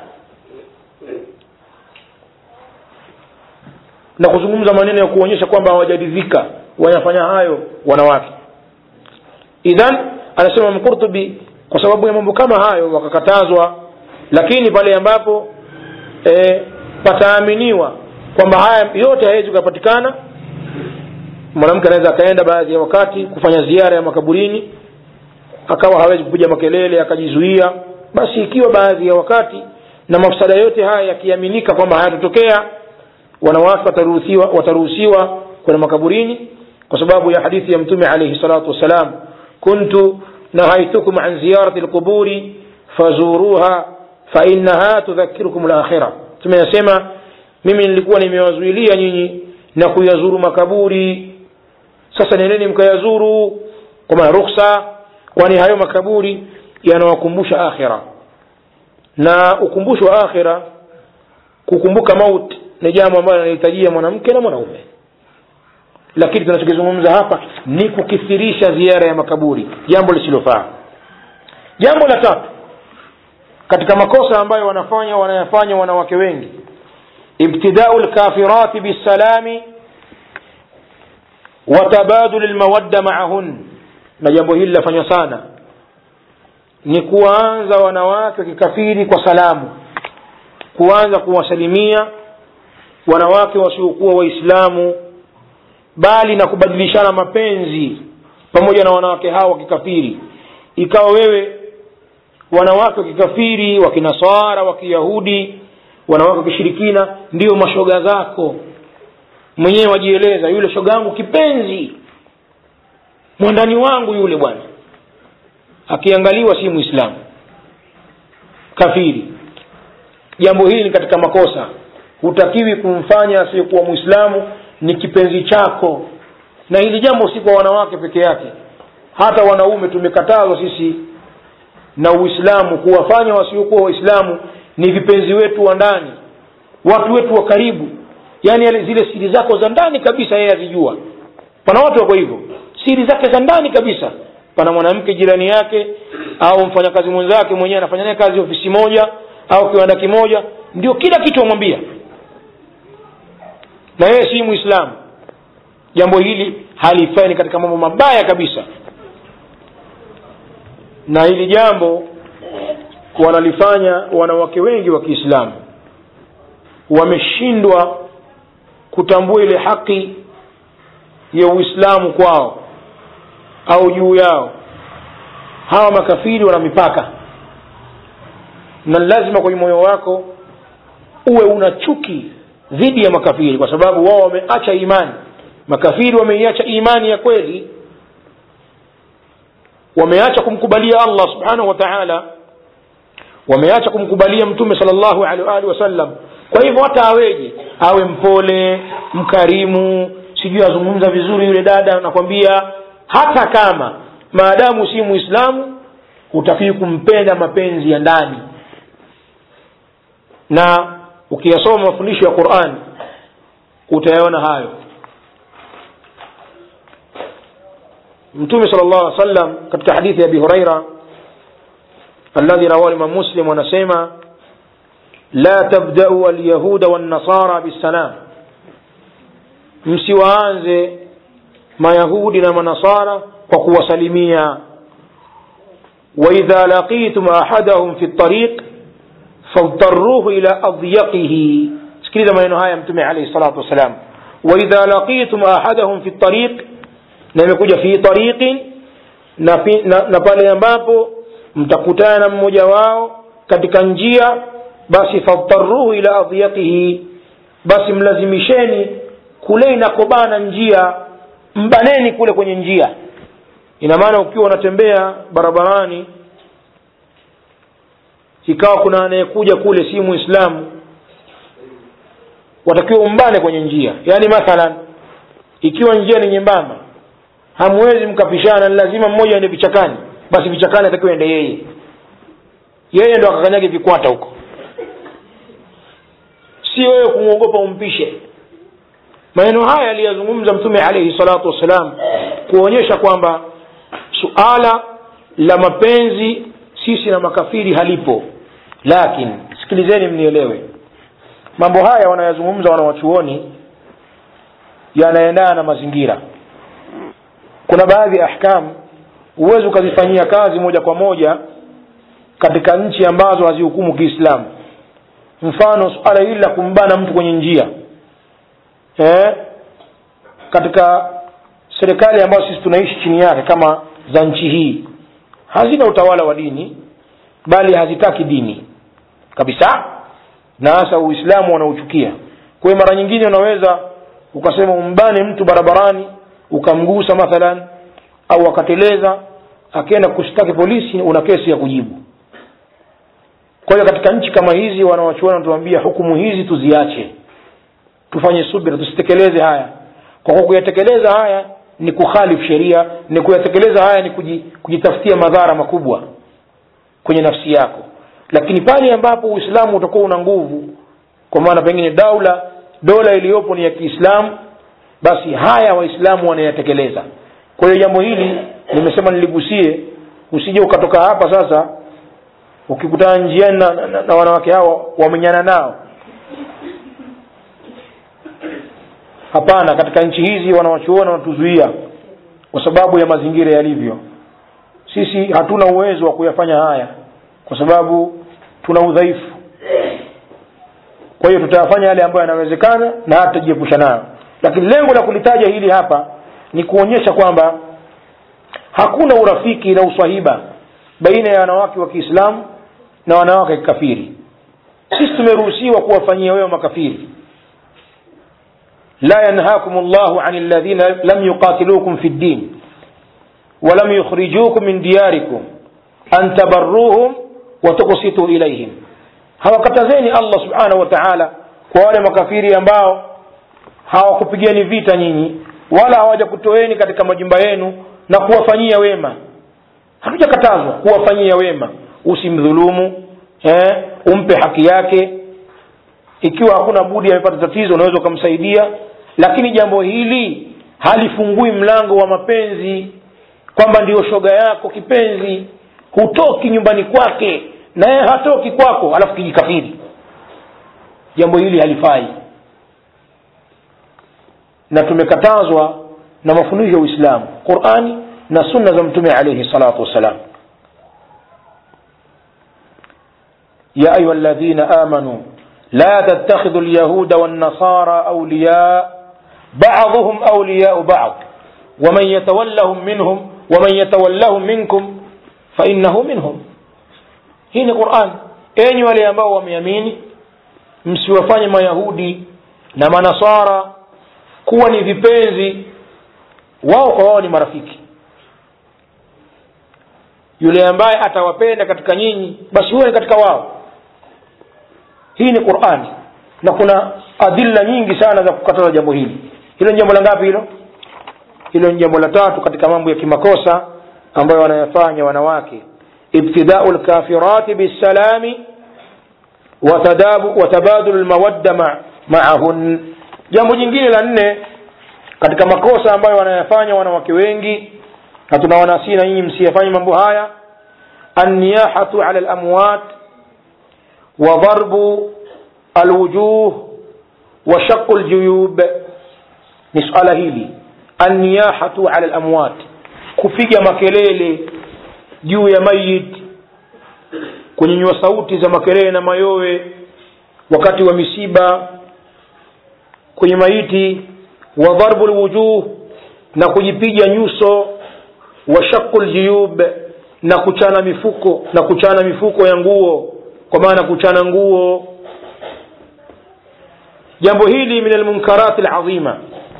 na kuzungumza maneno ya kuonyesha kwamba hawajaridhika wanafanya hayo wanawake idhan anasema mkurtubi kwa sababu ya mambo kama hayo wakakatazwa lakini pale ambapo e, pataaminiwa kwamba haya yote hawezi kuyapatikana mwanamke anaweza akaenda baadhi ya wakati kufanya ziara ya makaburini akawa hawezi kupiga makelele akajizuia basi ikiwa baadhi ya wakati na mafsada yote haya yakiaminika kwamba hayatotokea wanawake wataruhusiwa wataruhusiwa kwenda makaburini kwa sababu ya hadithi ya mtume alaihi salatu wassalam kuntu nahaitukum an ziyarati lquburi fazuruha fainaha tudhakirukum lakhira tumeyasema mimi nilikuwa nimewazuilia nyinyi na kuyazuru makaburi sasa nendeni mkayazuru kwa maana ruksa kwani hayo makaburi yanawakumbusha akhira na ukumbusho wa akhira kukumbuka maut ni jambo ambalo linahitajia mwanamke na mwanaume lakini tunachokizungumza hapa ni kukithirisha ziara ya makaburi jambo lisilofaa jambo la tatu katika makosa ambayo wanafanya wanayafanya wanawake wengi ibtidau lkafirati bisalami watabadul lmawadda maahun na jambo hili lafanywa sana ni kuwaanza wanawake wakikafiri kwa salamu kuanza kuwasalimia wanawake wasiokuwa waislamu bali na kubadilishana mapenzi pamoja na wanawake hao wakikafiri ikawa wewe wanawake wakikafiri wakinaswara wakiyahudi wanawake wakishirikina ndio mashoga zako mwenyewe wajieleza yule shoga yangu kipenzi mwandani wangu yule bwana akiangaliwa si mwislamu kafiri jambo hili ni katika makosa hutakiwi kumfanya asiyekuwa mwislamu ni kipenzi chako na hili jambo si kwa wanawake peke yake hata wanaume tumekatazwa sisi na uislamu kuwafanya wasiokuwa waislamu ni vipenzi wetu wa ndani watu wetu wa karibu yaani yale zile siri zako za ndani kabisa yeye azijua pana watu wako hivyo siri zake za ndani kabisa pana mwanamke jirani yake au mfanyakazi mwenzake mwenyewe anafanya naye kazi ofisi moja au kiwanda kimoja ndio kila kitu amwambia na yeye si mwislamu jambo hili halifai ni katika mambo mabaya kabisa na hili jambo wanalifanya wanawake wengi wa kiislamu wameshindwa kutambua ile haki ya uislamu kwao au juu yao hawa makafiri wana mipaka na lazima kwenye moyo wako uwe una chuki dhidi ya makafiri kwa sababu wao wameacha imani makafiri wameiacha imani ya kweli wameacha kumkubalia allah subhanahu wa taala wameacha kumkubalia mtume sal llahu alehi waalihi wasallam kwa hivyo hata aweje awe mpole mkarimu sijui azungumza vizuri yule dada nakwambia hata kama maadamu si muislamu hutakiwi kumpenda mapenzi ya ndani na ukiyasoma mafundisho ya quran utayaona hayo mtume sal llahu alih wasallam katika hadithi ya abi huraira alladhi rawahu imam muslim wanasema la tabdau alyahuda wannasara bisalam msiwaanze mayahudi na manasara kwa kuwasalimia waidha laqitum ahadahum fi ltariq fadtaruhu ila adyaqihi sikiliza maneno haya mtume alaihi salatu wassalam waidha laqitum ahadahum fi ltariq na imekuja fi tariqin na, na, na pale ambapo mtakutana na mmoja wao katika njia basi fadtaruhu ila adyaqihi basi mlazimisheni kule inakobana njia mbaneni kule kwenye njia ina maana ukiwa unatembea barabarani ikawa kuna anayekuja kule si muislamu watakiwa umbane kwenye njia yaani mathalan ikiwa njia ni nyembamba hamwezi mkapishana ni lazima mmoja aende vichakani basi vichakani atakiwa ende yeye yeye ndo akakanyage vikwata huko si wewe kumwogopa umpishe maneno haya aliyazungumza mtume alaihi salatu wassalam kuonyesha kwamba suala la mapenzi sisi na makafiri halipo lakini sikilizeni mnielewe mambo haya wanayazungumza wanawachuoni yanaendana na mazingira kuna baadhi ya ahkam huwezi ukazifanyia kazi moja kwa moja katika nchi ambazo hazihukumu kiislamu mfano suala hili la kumbana mtu kwenye njia eh, katika serikali ambazo sisi tunaishi chini yake kama za nchi hii hazina utawala wa dini bali hazitaki dini kabisa na hasa uislamu wanauchukia kwa hiyo mara nyingine unaweza ukasema umbane mtu barabarani ukamgusa mathalan au akateleza akienda kushtaki polisi una kesi ya kujibu kwa hiyo katika nchi kama hizi wanawachuoni wanatuambia hukumu hizi tuziache tufanye subira tusitekeleze haya kwa kuwa kuyatekeleza haya ni kukhalifu sheria ni kuyatekeleza haya ni kuji, kujitafutia madhara makubwa kwenye nafsi yako lakini pale ambapo uislamu utakuwa una nguvu kwa maana pengine daula dola iliyopo ni ya kiislamu basi haya waislamu wanayatekeleza kwa hiyo jambo hili nimesema niligusie usije ukatoka hapa sasa ukikutana njiani na, na, na wanawake hao wamenyana nao hapana katika nchi hizi wanawachuona wanatuzuia kwa sababu ya mazingira yalivyo sisi hatuna uwezo wa kuyafanya haya kwa sababu tuna udhaifu kwa hiyo tutayafanya yale ambayo yanawezekana na hata tutajiepusha nayo lakini lengo la kulitaja hili hapa ni kuonyesha kwamba hakuna urafiki na uswahiba baina ya wanawake wa kiislamu na wanawake wa kikafiri sisi tumeruhusiwa kuwafanyia wewe makafiri لا ينهاكم الله عن الذين لم يقاتلوكم في الدين ولم يخرجوكم من دياركم أن تبروهم وتقسطوا إليهم hawakatazeni allah subhanahu wa taala kwa wale makafiri ambao hawakupigeni vita nyinyi wala hawajakutoeni katika majumba yenu na kuwafanyia wema hatujakatazwa kuwafanyia wema usimdhulumu eh, umpe haki yake ikiwa hakuna budi amepata tatizo unaweza ukamsaidia lakini jambo hili halifungui mlango wa mapenzi kwamba ndiyo shoga yako kipenzi hutoki nyumbani kwake na yeye hatoki kwako alafu kijikafiri jambo hili halifai na tumekatazwa na mafundisho ya uislamu qurani na sunna za mtume alaihi salatu wassalam ya ayuha ladhina amanu لا تتخذوا اليهود والنصارى أولياء بعضهم أولياء بعض ومن يتولهم منهم ومن يتولهم منكم فإنه منهم hii quran enyi wale ambao wameamini msiwafanye mayahudi na manasara kuwa ni vipenzi wao kwa wao ni marafiki yule ambaye atawapenda katika nyinyi basi huwe ni katika wao hii ni qurani na kuna adilla nyingi sana za kukataza jambo hili hilo ni jambo la ngapi hilo hilo ni jambo la tatu katika mambo ya kimakosa ambayo wanayafanya wanawake ibtidau lkafirati bisalami watabadulu lmawadda ma, maahun jambo jingine la nne katika makosa ambayo wanayafanya wanawake wengi na tunawanasii na nyinyi msiyafanye mambo haya anniyahatu ala lamwat وضرب الوجوه وشق الجيوب نسأل هيلي النياحة على الأموات kupiga makelele juu ya mayit kunyanyua sauti za makelele na mayowe wakati wa misiba kwenye maiti wa dharbu lwujuh na kujipiga nyuso wa shaqu ljiyub na kuchana mifuko na kuchana mifuko ya nguo kwa maana kuchana nguo jambo hili min almunkarati alazima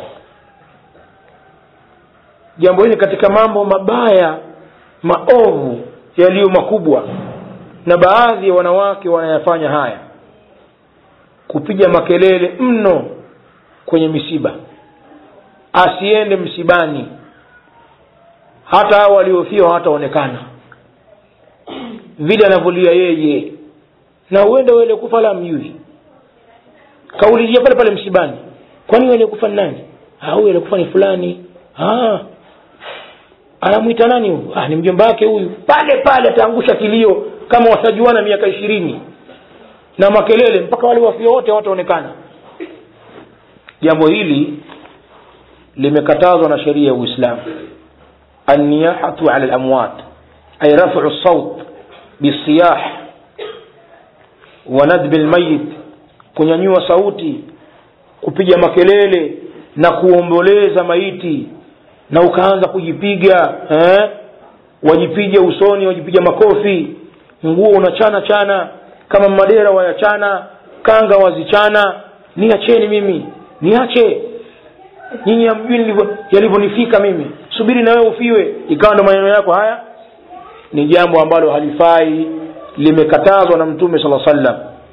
jambo hili katika mambo mabaya maovu yaliyo makubwa na baadhi ya wanawake wanayafanya haya kupiga makelele mno kwenye misiba asiende msibani hata hao waliofiwa hataonekana vile anavyolia yeye na huenda wale kufa la mjui kaulizia pale pale msibani kwani wale kufa ni nani huyu alikufa ni fulani ah anamwita nani huyu ah ni mjomba wake huyu pale pale ataangusha kilio kama watajuana miaka ishirini na makelele mpaka wale wafia wote wataonekana jambo hili limekatazwa na sheria ya uislamu anniyahatu ala lamwat ay rafu saut bisiyah wa nadbi lmayit kunyanyua sauti kupiga makelele na kuomboleza maiti na ukaanza kujipiga eh? wajipiga usoni wajipiga makofi nguo unachana chana kama madera wayachana kanga wazichana niacheni mimi niache nyinyi hamjui yalivyonifika mimi subiri na wewe ufiwe ikawa ndo maneno yako haya ni jambo ambalo halifai limekatazwa na mtume sala sallam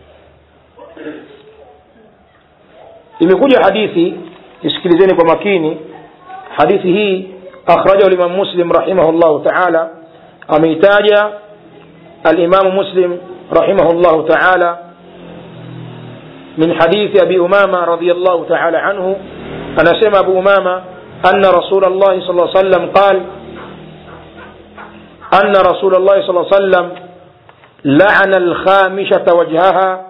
imekuja hadithi isikilizeni kwa makini hadithi hii akhrajahu limam muslim rahimahullahu taala ameitaja alimamu muslim rahimahullahu taala من حديث أبي أمامة رضي الله تعالى عنه أنا سمع أبو أمامة أن رسول الله صلى الله عليه وسلم قال أن رسول الله صلى الله عليه وسلم لعن الخامشة وجهها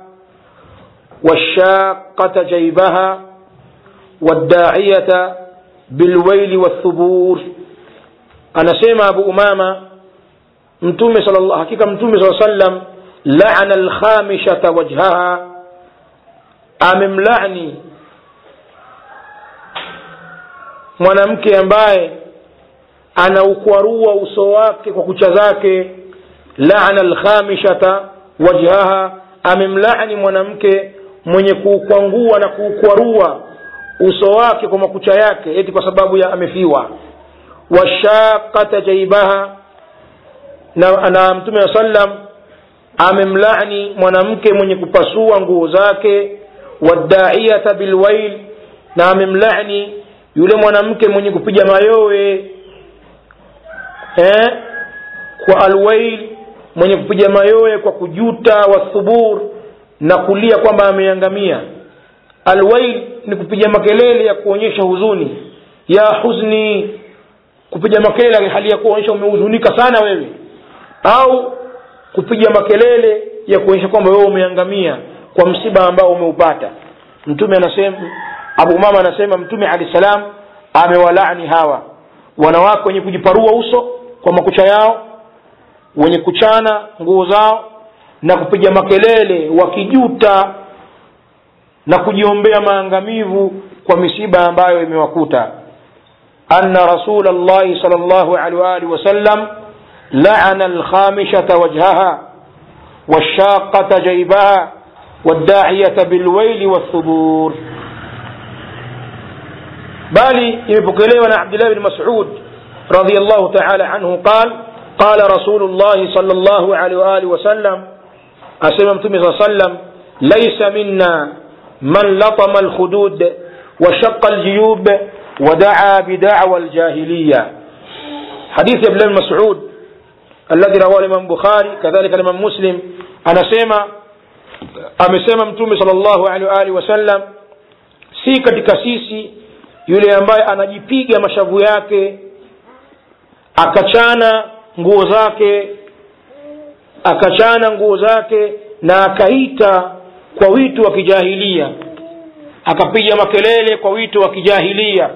والشاقة جيبها والداعية بالويل والثبور أنا سمع أبو أمامة متومي صلى الله حقيقة متومي صلى الله عليه وسلم لعن الخامشة وجهها amemlani mwanamke ambaye anaukwarua uso wake kwa kucha zake lana alkhamishata wajhaha amemlani mwanamke mwenye kuukwangua na kuukwarua uso wake kwa makucha yake eti kwa sababu ya amefiwa washaqata jaibaha na, na mtume wa sallam amemlani mwanamke mwenye kupasua nguo zake waddaiyata bilwail na amemlani yule mwanamke mwenye kupiga mayowe eh, kwa alwail mwenye kupiga mayowe kwa kujuta wathubur na kulia kwamba ameangamia alwail ni kupiga makelele ya kuonyesha huzuni ya huzni kupiga makelele hali ya kuonyesha umehuzunika sana wewe au kupiga makelele ya kuonyesha kwamba wewe umeangamia kwa msiba ambao umeupata mtume anasema abu mama anasema mtume alahi salam amewalaani hawa wanawake wenye kujiparua uso kwa makucha yao wenye kuchana nguo zao na kupiga makelele wakijuta na kujiombea maangamivu kwa misiba ambayo imewakuta anna rasul llahi sal llahu alaihi waalihi wasallam laana alkhamishaa wajhaha والشاقة جيبها والداعية بالويل والثبور بالي يبقلي عبد الله بن مسعود رضي الله تعالى عنه قال قال رسول الله صلى الله عليه وآله وسلم أسلم صلى الله عليه وسلم ليس منا من لطم الخدود وشق الجيوب ودعا بدعوى الجاهلية حديث ابن مسعود الذي رواه الإمام البخاري كذلك الإمام مسلم أنا سيما amesema mtume salllahu alehi waalihi wasallam si katika sisi yule ambaye anajipiga mashavu yake akachana nguo zake akachana nguo zake na akaita kwa wito wa kijahilia akapiga makelele kwa wito wa kijahilia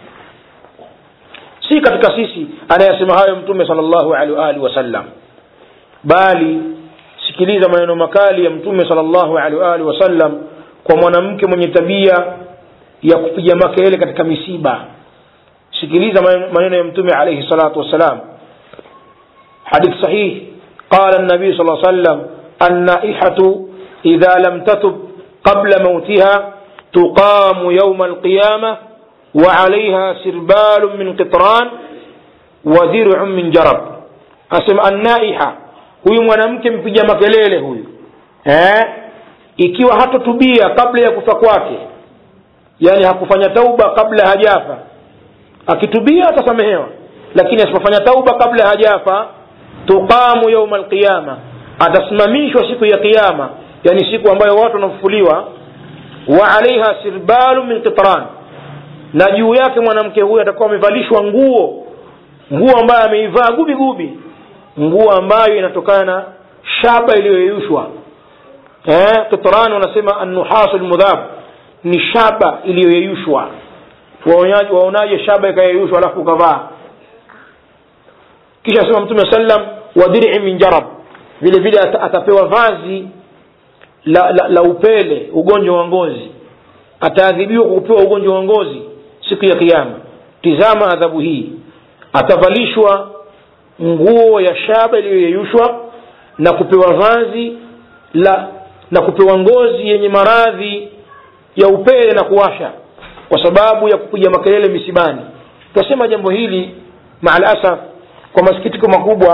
si katika sisi anayesema hayo mtume salllahu alehi waalihi wasallam bali sikiliza maneno makali ya mtume salllahu alehi waalihi wasallam kwa mwanamke mwenye tabia ya kupiga makelele katika misiba sikiliza maneno ya mtume alaihi salatu wassalam hadith sahih qala nabii saa sallam annaihatu idha lam tatub qabla mautiha tuqamu yauma alqiyama وعليها سربال من قطران وذرع من جرب أسمى النائحة huyu mwanamke mpiga makelele huyu eh? ikiwa hatotubia kabla ya kufa kwake yani hakufanya tauba kabla hajafa akitubia atasamehewa lakini asipofanya tauba kabla hajafa tuqamu yauma alqiyama atasimamishwa siku ya qiama yani siku ambayo watu wanafufuliwa wa alaiha sirbalu min qitran na juu yake mwanamke huyu atakuwa amevalishwa nguo nguo ambayo ameivaa gubi gubi nguo ambayo inatokana na shaba iliyoyeyushwa eh, kitran wanasema annuhasu lmudhab ni shaba iliyoyeyushwa waonaje shaba ikayeyushwa alafu ukavaa kisha asema mtume sallam wa dir'i min jarab vile vile atapewa vazi la, la, la upele ugonjwa wa ngozi ataadhibiwa kwa kupewa ugonjwa wa ngozi siku ya kiama tizama adhabu hii atavalishwa nguo ya shaba iliyoyeyushwa na kupewa vazi la na kupewa ngozi yenye maradhi ya upele na kuwasha kwa sababu ya kupiga makelele misibani tunasema jambo hili maalasaf kwa masikitiko makubwa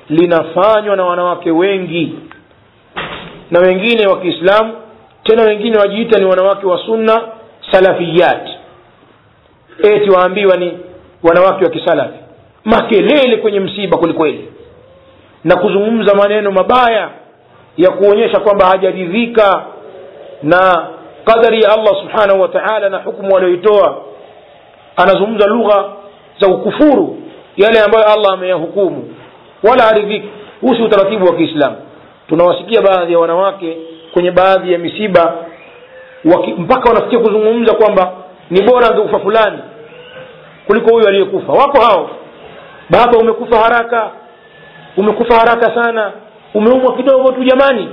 linafanywa na wanawake wengi na wengine wa kiislamu tena wengine wajiita ni wanawake wa sunna salafiyat eti waambiwa ni wanawake wa kisalafi makelele kwenye msiba kwelikweli na kuzungumza maneno mabaya ya kuonyesha kwamba hajaridhika na qadari ya allah subhanahu wa taala na hukumu walioitoa anazungumza lugha za ukufuru yale ambayo allah ameyahukumu wala haridhiki huu si utaratibu wa kiislamu tunawasikia baadhi ya wanawake kwenye baadhi ya misiba waki, mpaka wanafikia kuzungumza kwamba ni bora angekufa fulani kuliko huyu aliyekufa wako hao baba umekufa haraka umekufa haraka sana umeumwa kidogo tu jamani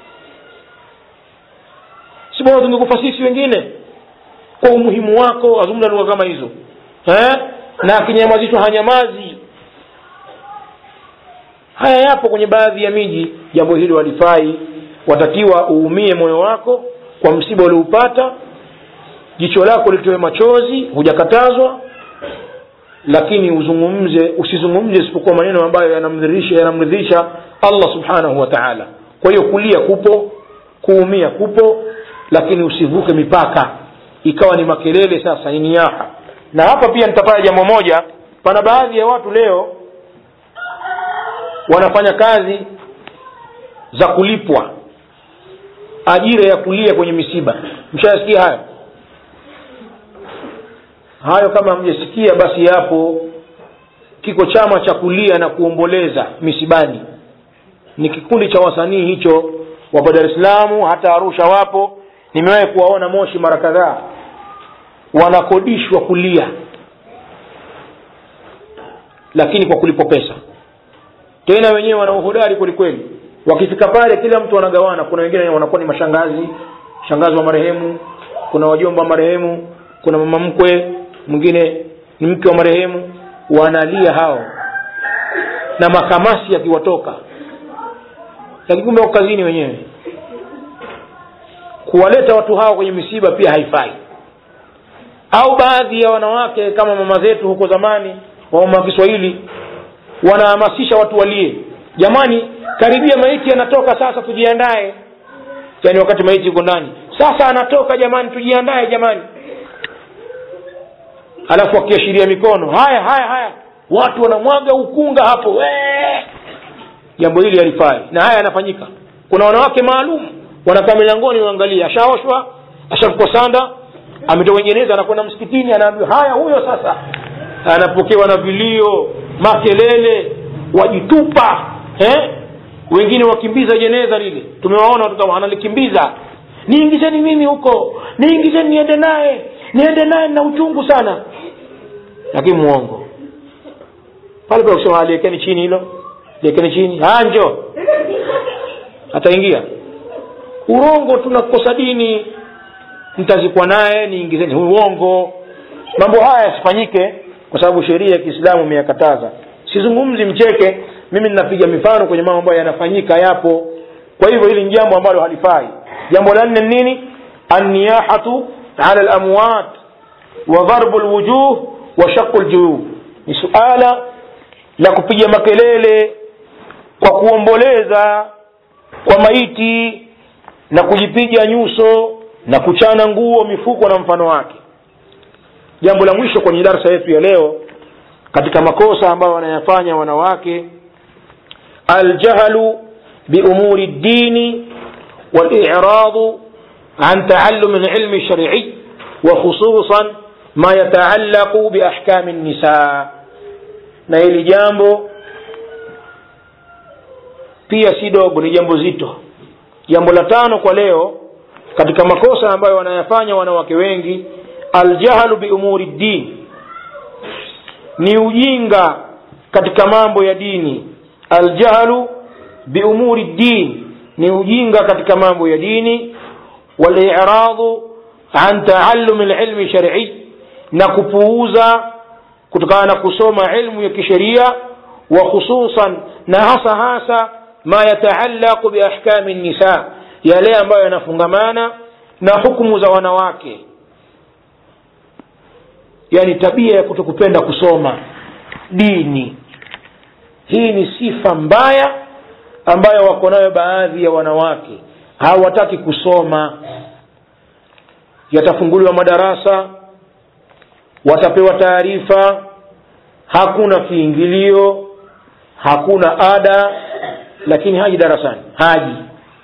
si bora tungekufa sisi wengine kwa umuhimu wako azungumza lugha kama hizo eh? na akinyamazishwa hanyamazi haya yapo kwenye baadhi ya miji jambo hilo halifai watakiwa uumie moyo wako kwa msiba ulioupata jicho lako litoe machozi hujakatazwa lakini uzungumze usizungumze isipokuwa maneno ambayo yanamridhisha yanamridhisha allah subhanahu wa taala kwa hiyo kulia kupo kuumia kupo lakini usivuke mipaka ikawa ni makelele sasa ni niaha na hapa pia nitafanya jambo moja pana baadhi ya watu leo wanafanya kazi za kulipwa ajira ya kulia kwenye misiba mshayasikia hayo hayo kama hamjasikia basi yapo kiko chama cha kulia na kuomboleza misibani ni kikundi cha wasanii hicho wapo dar es salaam hata arusha wapo nimewahi kuwaona moshi mara kadhaa wanakodishwa kulia lakini kwa kulipwa pesa tena wenyewe wana uhodari kwelikweli wakifika pale kila mtu anagawana kuna wengine wanakuwa ni mashangazi shangazi wa marehemu kuna wajomba wa marehemu kuna mama mkwe mwingine ni mke wa marehemu wanalia hao na makamasi yakiwatoka lakini kumbe wako kazini wenyewe kuwaleta watu hao kwenye misiba pia haifai au baadhi ya wanawake kama mama zetu huko zamani wa mama wa kiswahili wanahamasisha watu walie jamani karibia maiti anatoka sasa tujiandae yaani wakati maiti yuko ndani sasa anatoka jamani tujiandae jamani alafu akiashiria mikono haya haya haya watu wanamwaga ukunga hapo Wee! jambo hili halifai na haya yanafanyika kuna wanawake maalum wanakaa milangoni waangalia ashaoshwa ashakukwa sanda ametoka jeneza anakwenda msikitini anaambiwa haya huyo sasa anapokewa na vilio makelele wajitupa eh? wengine wakimbiza jeneza lile tumewaona watoto analikimbiza niingizeni mimi huko niingizeni niende naye niende naye na uchungu sana lakini mwongo pale pale kusema liekeni chini hilo liekeni chini njo ataingia urongo tunakosa dini mtazikwa naye niingizeni uongo mambo haya yasifanyike kwa sababu sheria ya kiislamu imeyakataza sizungumzi mcheke mimi ninapiga mifano kwenye mambo ambayo yanafanyika yapo kwa hivyo hili ni jambo ambalo halifai jambo la nne nini anniyahatu ala lamwat wa dharbu lwujuh wa shaqu ljuyub ni suala la kupiga makelele kwa kuomboleza kwa maiti na kujipiga nyuso na kuchana nguo mifuko na mfano wake jambo la mwisho kwenye darsa yetu ya leo katika makosa ambayo wanayafanya wanawake aljahlu biumuri ddini waliradu an taallum lilmi lsharii وخصوصا ما يتعلق بأحكام النساء na hili jambo pia si dogo ni jambo zito jambo la tano kwa leo katika makosa ambayo wanayafanya wanawake wengi aljahlu biumuri ddin ni ujinga katika mambo ya dini aljahlu biumuri ddin ni ujinga katika mambo ya dini waliradu an taallumi lilmi shar'i na kupuuza kutokana na kusoma ilmu ya kisheria wa khususan na hasa hasa ma yataallaqu biahkami nisa yale ambayo yanafungamana na hukumu za wanawake yani tabia ya kutokupenda kusoma dini hii ni sifa mbaya ambayo wako nayo baadhi ya wanawake hawataki kusoma yatafunguliwa madarasa watapewa taarifa hakuna kiingilio hakuna ada lakini haji darasani haji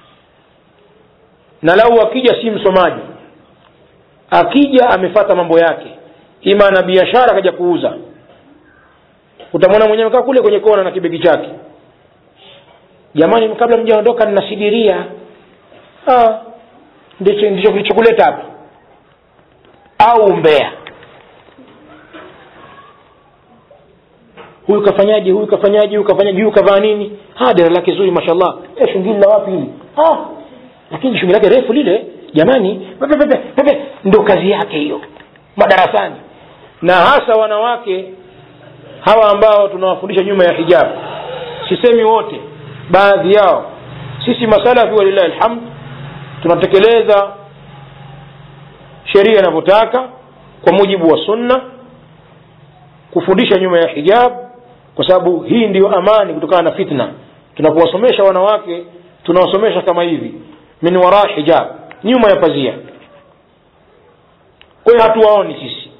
na lau akija si msomaji akija amefata mambo yake ima ana biashara akaja kuuza utamwona mwenyewe kaa kule kwenye kona na kibegi chake jamani kabla mjaondoka ninasidiria ah, ndicho ndicho kilichokuleta hapa au mbea huyu kafanyaje huyu kafanyaje huyu kafanyaje huyu kavaa nini ah dera lake zuri mashallah eh shungili la wapi hili ah lakini shungili lake refu lile jamani pepe pepe pepe ndo kazi yake hiyo madarasani na hasa wanawake hawa ambao tunawafundisha nyuma ya hijabu sisemi wote baadhi yao sisi masalafi walillahi alhamd tunatekeleza sheria inavyotaka kwa mujibu wa sunna kufundisha nyuma ya hijab kwa sababu hii ndiyo amani kutokana na fitna tunapowasomesha wanawake tunawasomesha kama hivi min wara hijab nyuma ya pazia kwa hiyo hatuwaoni sisi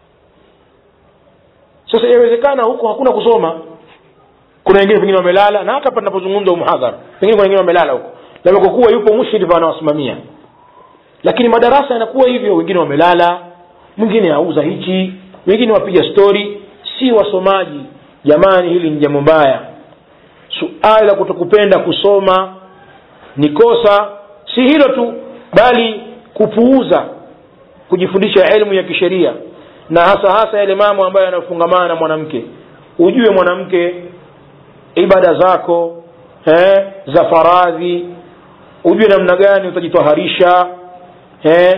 sasa yawezekana huko hakuna kusoma kuna wengine pengine wamelala na hata hapa tunapozungumza muhadhara pengine kuna wengine wamelala huko labda kwa kuwa yupo mushrif anawasimamia lakini madarasa yanakuwa hivyo wengine wamelala mwingine auza hichi wengine wapiga stori si wasomaji jamani hili ni jambo mbaya suala la kutokupenda kusoma ni kosa si hilo tu bali kupuuza kujifundisha elimu ya kisheria na hasa hasa yale mambo ambayo yanafungamana na mwanamke ujue mwanamke ibada zako eh, za faradhi ujue namna gani utajitwaharisha eh,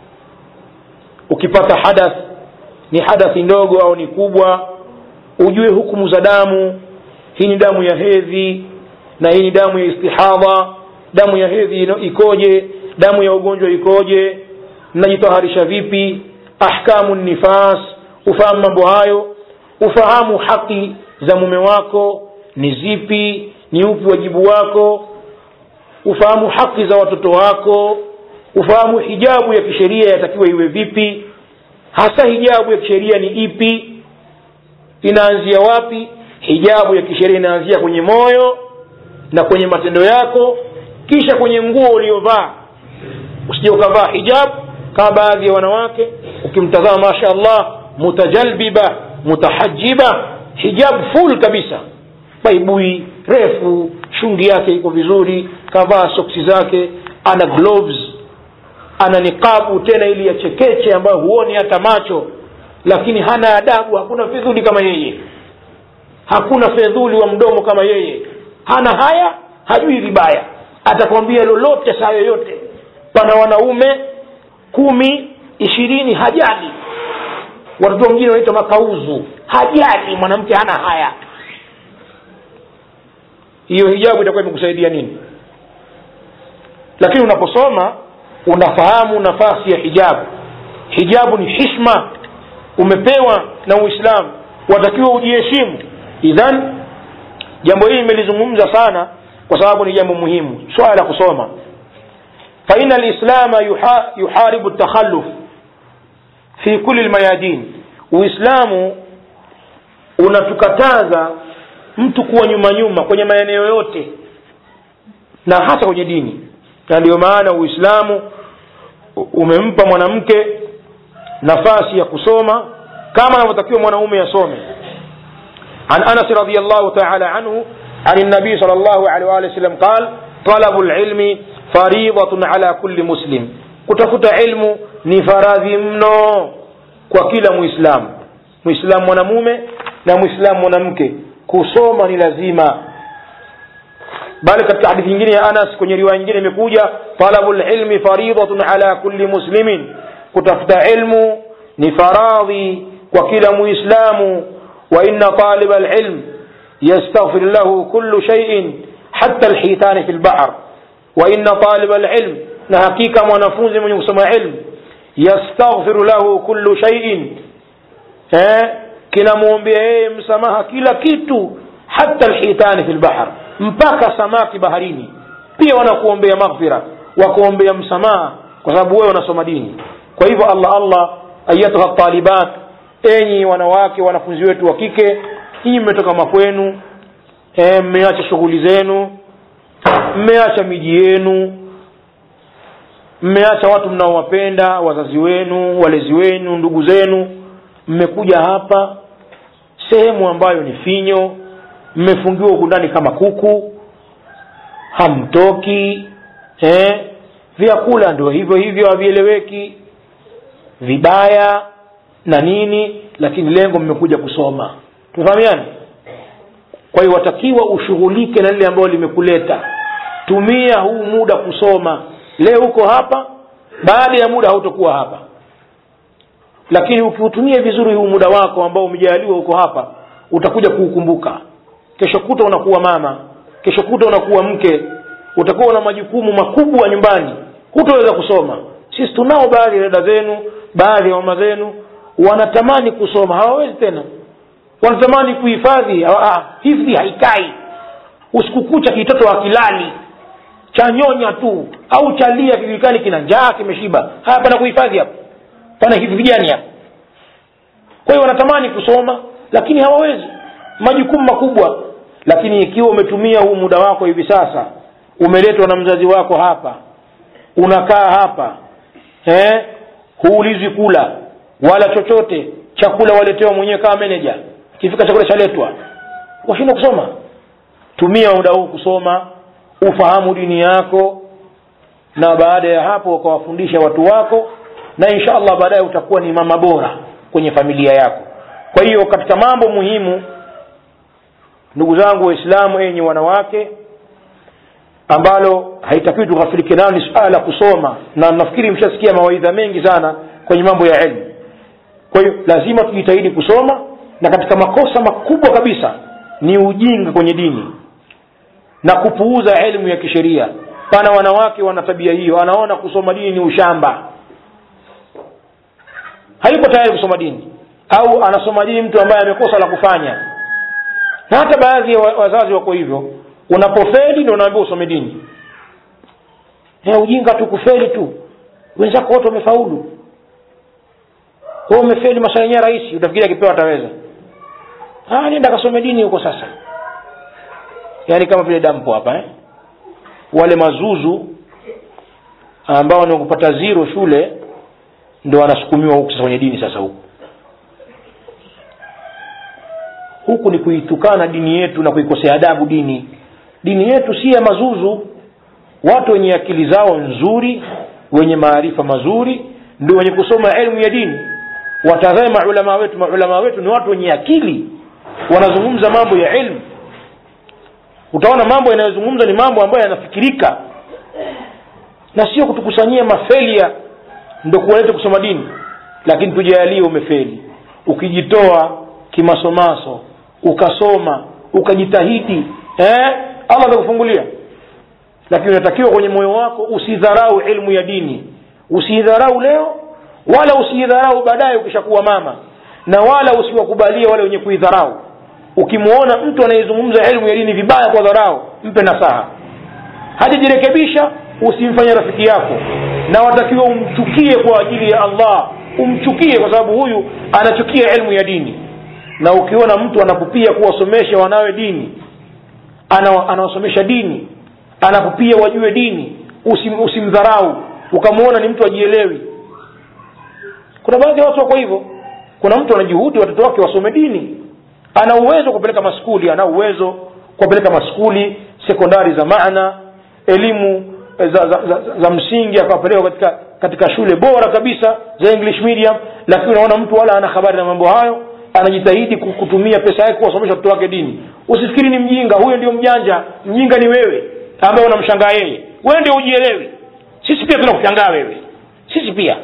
ukipata hadath ni hadathi ndogo au ni kubwa ujue hukumu za damu hii ni damu ya hedhi na hii ni damu ya istihadha damu ya hedhi ikoje damu ya ugonjwa ikoje mnajitaharisha vipi ahkamu nifas ufahamu mambo hayo ufahamu haki za mume wako ni zipi ni upi wajibu wako ufahamu haki za watoto wako ufahamu hijabu ya kisheria yatakiwa iwe vipi hasa hijabu ya kisheria ni ipi inaanzia wapi hijabu ya kisheria inaanzia kwenye moyo na kwenye matendo yako kisha kwenye nguo uliovaa usije ukavaa hijabu kama baadhi ya wanawake ukimtazama masha allah mutajalbiba mutahajiba hijab full kabisa baibui refu shungi yake iko vizuri kavaa soksi zake ana gloves ana niqabu tena ili ya chekeche ambayo huoni hata macho lakini hana adabu hakuna fedhuli kama yeye hakuna fedhuli wa mdomo kama yeye hana haya hajui vibaya atakwambia lolote saa yoyote pana wanaume kumi ishirini hajali watoto wengine wanaitwa makauzu hajali mwanamke hana haya hiyo hijabu itakuwa imekusaidia nini lakini unaposoma unafahamu nafasi ya hijabu hijabu ni hishma umepewa na uislamu watakiwa ujiheshimu idhan jambo hili nimelizungumza sana kwa sababu ni jambo muhimu swala la kusoma faina lislama yuha, yuharibu takhalluf fi kuli lmayadin uislamu unatukataza mtu kuwa nyuma nyuma kwenye maeneo yote na hasa kwenye dini na ndio maana uislamu umempa mwanamke nafasi ya kusoma kama anavyotakiwa mwanaume asome عن أنس رضي الله تعالى عنه عن النبي صلى الله عليه وآله وسلم قال طلب العلم فريضة على كل مسلم kutafuta ilmu ni faradhi mno kwa kila muislamu muislamu mwanamume na muislamu mwanamke kusoma ni lazima bali katika hadithi nyingine ya anas kwenye riwaya nyingine imekuja talabu lilmi faridatun ala kulli muslimin kutafuta ilmu ni faradhi kwa kila muislamu wa inna taliba alilm yastaghfir lahu kullu shay'in hatta alhitan fi albahr wa inna taliba alilm na hakika mwanafunzi mwenye kusoma ilmu yastaghfiru lahu kullu shay'in eh kinamwombea yeye msamaha kila kitu hata lhitani fi lbahr mpaka samaki baharini pia wanakuombea maghfira wakuombea msamaha kwa sababu wewe unasoma dini kwa hivyo allah allah ayatuha talibat enyi wanawake wanafunzi wetu wa kike nyinyi mmetoka makwenu e, mmeacha shughuli zenu mmeacha miji yenu mmeacha watu mnaowapenda wazazi wenu walezi wenu ndugu zenu mmekuja hapa sehemu ambayo ni finyo mmefungiwa huku ndani kama kuku hamtoki eh? vyakula ndio hivyo hivyo havieleweki vibaya na nini lakini lengo mmekuja kusoma tufahamiani kwa hiyo watakiwa ushughulike na lile ambayo limekuleta tumia huu muda kusoma leo uko hapa baada ya muda hautokuwa hapa lakini ukiutumia vizuri huu muda wako ambao umejaliwa uko hapa utakuja kuukumbuka kesho kuta unakuwa mama kesho kuta unakuwa mke utakuwa una majukumu makubwa nyumbani hutoweza kusoma sisi tunao baadhi ya dada zenu baadhi ya mama zenu wanatamani kusoma hawawezi tena wanatamani kuhifadhi ah, hifdhi haikai usiku kucha kitoto akilali chanyonya tu au chalia kijulikani kina njaa kimeshiba haya pana kuhifadhi hapa pana hifdhi gani hapa kwa hiyo wanatamani kusoma lakini hawawezi majukumu makubwa lakini ikiwa umetumia huu muda wako hivi sasa umeletwa na mzazi wako hapa unakaa hapa eh? huulizwi kula wala chochote chakula waletewa mwenyewe kama meneja kifika chakula chaletwa washinda kusoma tumia muda huu kusoma ufahamu dini yako na baada ya hapo ukawafundisha watu wako na insha allah baadaye utakuwa ni mama bora kwenye familia yako kwa hiyo katika mambo muhimu ndugu zangu waislamu enyi wanawake ambalo haitakiwi tughafilike nayo ni suala la kusoma na nafikiri mshasikia mawaidha mengi sana kwenye mambo ya elimu kwa hiyo lazima tujitahidi kusoma na katika makosa makubwa kabisa ni ujinga kwenye dini na kupuuza elimu ya kisheria pana wanawake wana tabia hiyo anaona kusoma dini ni ushamba hayupo tayari kusoma dini au anasoma dini mtu ambaye amekosa la kufanya na hata baadhi ya wazazi wako hivyo unapofeli ndio unaambiwa usome dini ya ujinga tu kufeli tu wenzako wote wamefaulu we umefeli maswala yenyewe rahisi utafikiri akipewa ataweza ah, nenda kasome dini huko sasa yaani kama vile dampo hapa eh? wale mazuzu ambao ni kupata zero shule ndo wanasukumiwa huku sasa kwenye dini sasa huku huku ni kuitukana dini yetu na kuikosea adabu dini dini yetu si ya mazuzu watu wenye akili zao nzuri wenye maarifa mazuri ndio wenye kusoma elimu ya dini watazame maulamaa wetu maulamaa wetu ni watu wenye akili wanazungumza mambo ya ilmu utaona mambo yanayozungumza ni mambo ambayo yanafikirika na sio kutukusanyia mafelia ndo kuwalete kusoma dini lakini tujalie umefeli ukijitoa kimasomaso ukasoma ukajitahidi eh? allah atakufungulia lakini unatakiwa kwenye moyo wako usidharau ilmu ya dini usiidharau leo wala usiidharau baadaye ukishakuwa mama na wala usiwakubalie wale wenye kuidharau ukimwona mtu anayezungumza elimu ya dini vibaya kwa dharau mpe nasaha hajajirekebisha usimfanye rafiki yako na watakiwa umchukie kwa ajili ya allah umchukie kwa sababu huyu anachukia elimu ya dini na ukiona mtu anakupia kuwasomesha wanawe dini ana, anawasomesha dini anakupia wajue dini usim, usimdharau ukamwona ni mtu ajielewi kuna baadhi ya watu wako hivyo kuna mtu anajuhudi watoto wake wasome dini ana uwezo wa kupeleka maskuli ana uwezo kuwapeleka maskuli sekondari za maana elimu za, za, za, za msingi akawapeleka katika katika shule bora kabisa za english medium lakini unaona mtu wala ana habari na mambo hayo anajitahidi kutumia pesa yake kuwasomesha watoto wake dini usifikiri ni mjinga huyo ndio mjanja mjinga ni wewe ambaye unamshangaa yeye wewe ndio ujielewi sisi pia tunakushangaa wewe sisi pia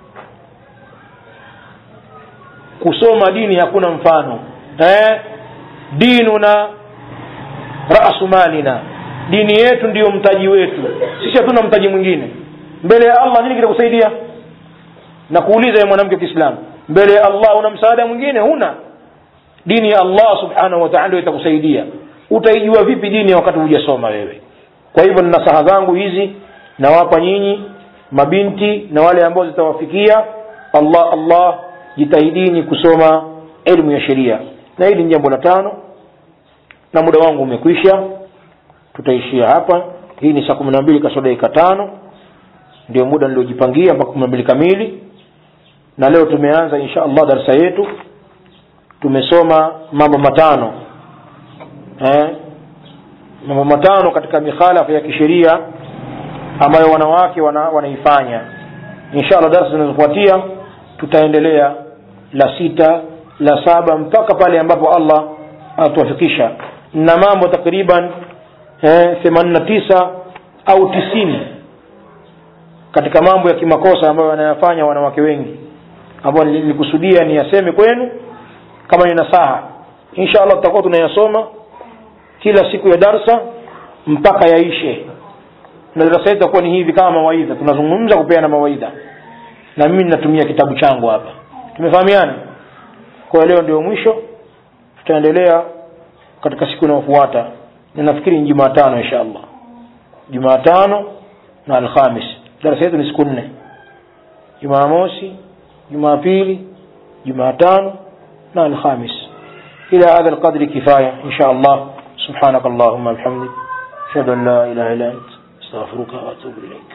kusoma dini hakuna mfano eh? dinuna rasu malina dini yetu ndiyo mtaji wetu sisi hatuna mtaji mwingine mbele ya allah nini kitakusaidia na kuuliza ye mwanamke wa kiislamu mbele ya allah una msaada mwingine huna dini ya allah subhanahu wa taala ndio itakusaidia utaijua vipi dini wakati hujasoma wewe kwa hivyo ni nasaha zangu hizi nawapa nyinyi mabinti na wale ambao zitawafikia allah allah jitahidini kusoma elimu ya sheria na hili ni jambo la tano na muda wangu umekwisha tutaishia hapa hii ni saa kumi na mbili kasoro dakika tano ndio muda niliojipangia mpaka kumi na mbili kamili na leo tumeanza insha allah darasa yetu tumesoma mambo matano eh? mambo matano katika mikhalafa ya kisheria ambayo wanawake wana, wanaifanya insha allah darasa zinazofuatia tutaendelea la sita la saba mpaka pale ambapo allah anatuwafikisha na mambo takriban themanini na tisa au tisini katika mambo ya kimakosa ambayo wanayafanya wanawake wengi ambayo nilikusudia niyaseme kwenu kama ni nasaha insha allah tutakuwa tunayasoma kila siku ya darsa mpaka yaishe na darasa yetu itakuwa ni hivi kama mawaidha tunazungumza kupeana mawaidha na mimi ninatumia kitabu changu hapa tumefahamiana kwa leo ndio mwisho tutaendelea katika siku inayofuata na nafikiri ni jumatano insha allah jumatano na alhamis darasa yetu ni siku nne jumamosi jumapili jumatano na alhamis إلى هذا القدر كفاية إن شاء الله سبحانك اللهم وبحمدك أشهد أن لا إله إلا أنت أستغفرك وأتوب إليك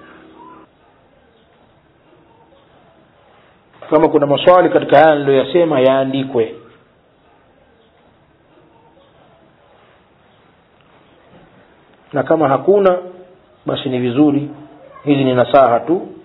kama kuna maswali katika haya niliyoyasema yaandikwe na kama hakuna basi ni vizuri hizi ni nasaha tu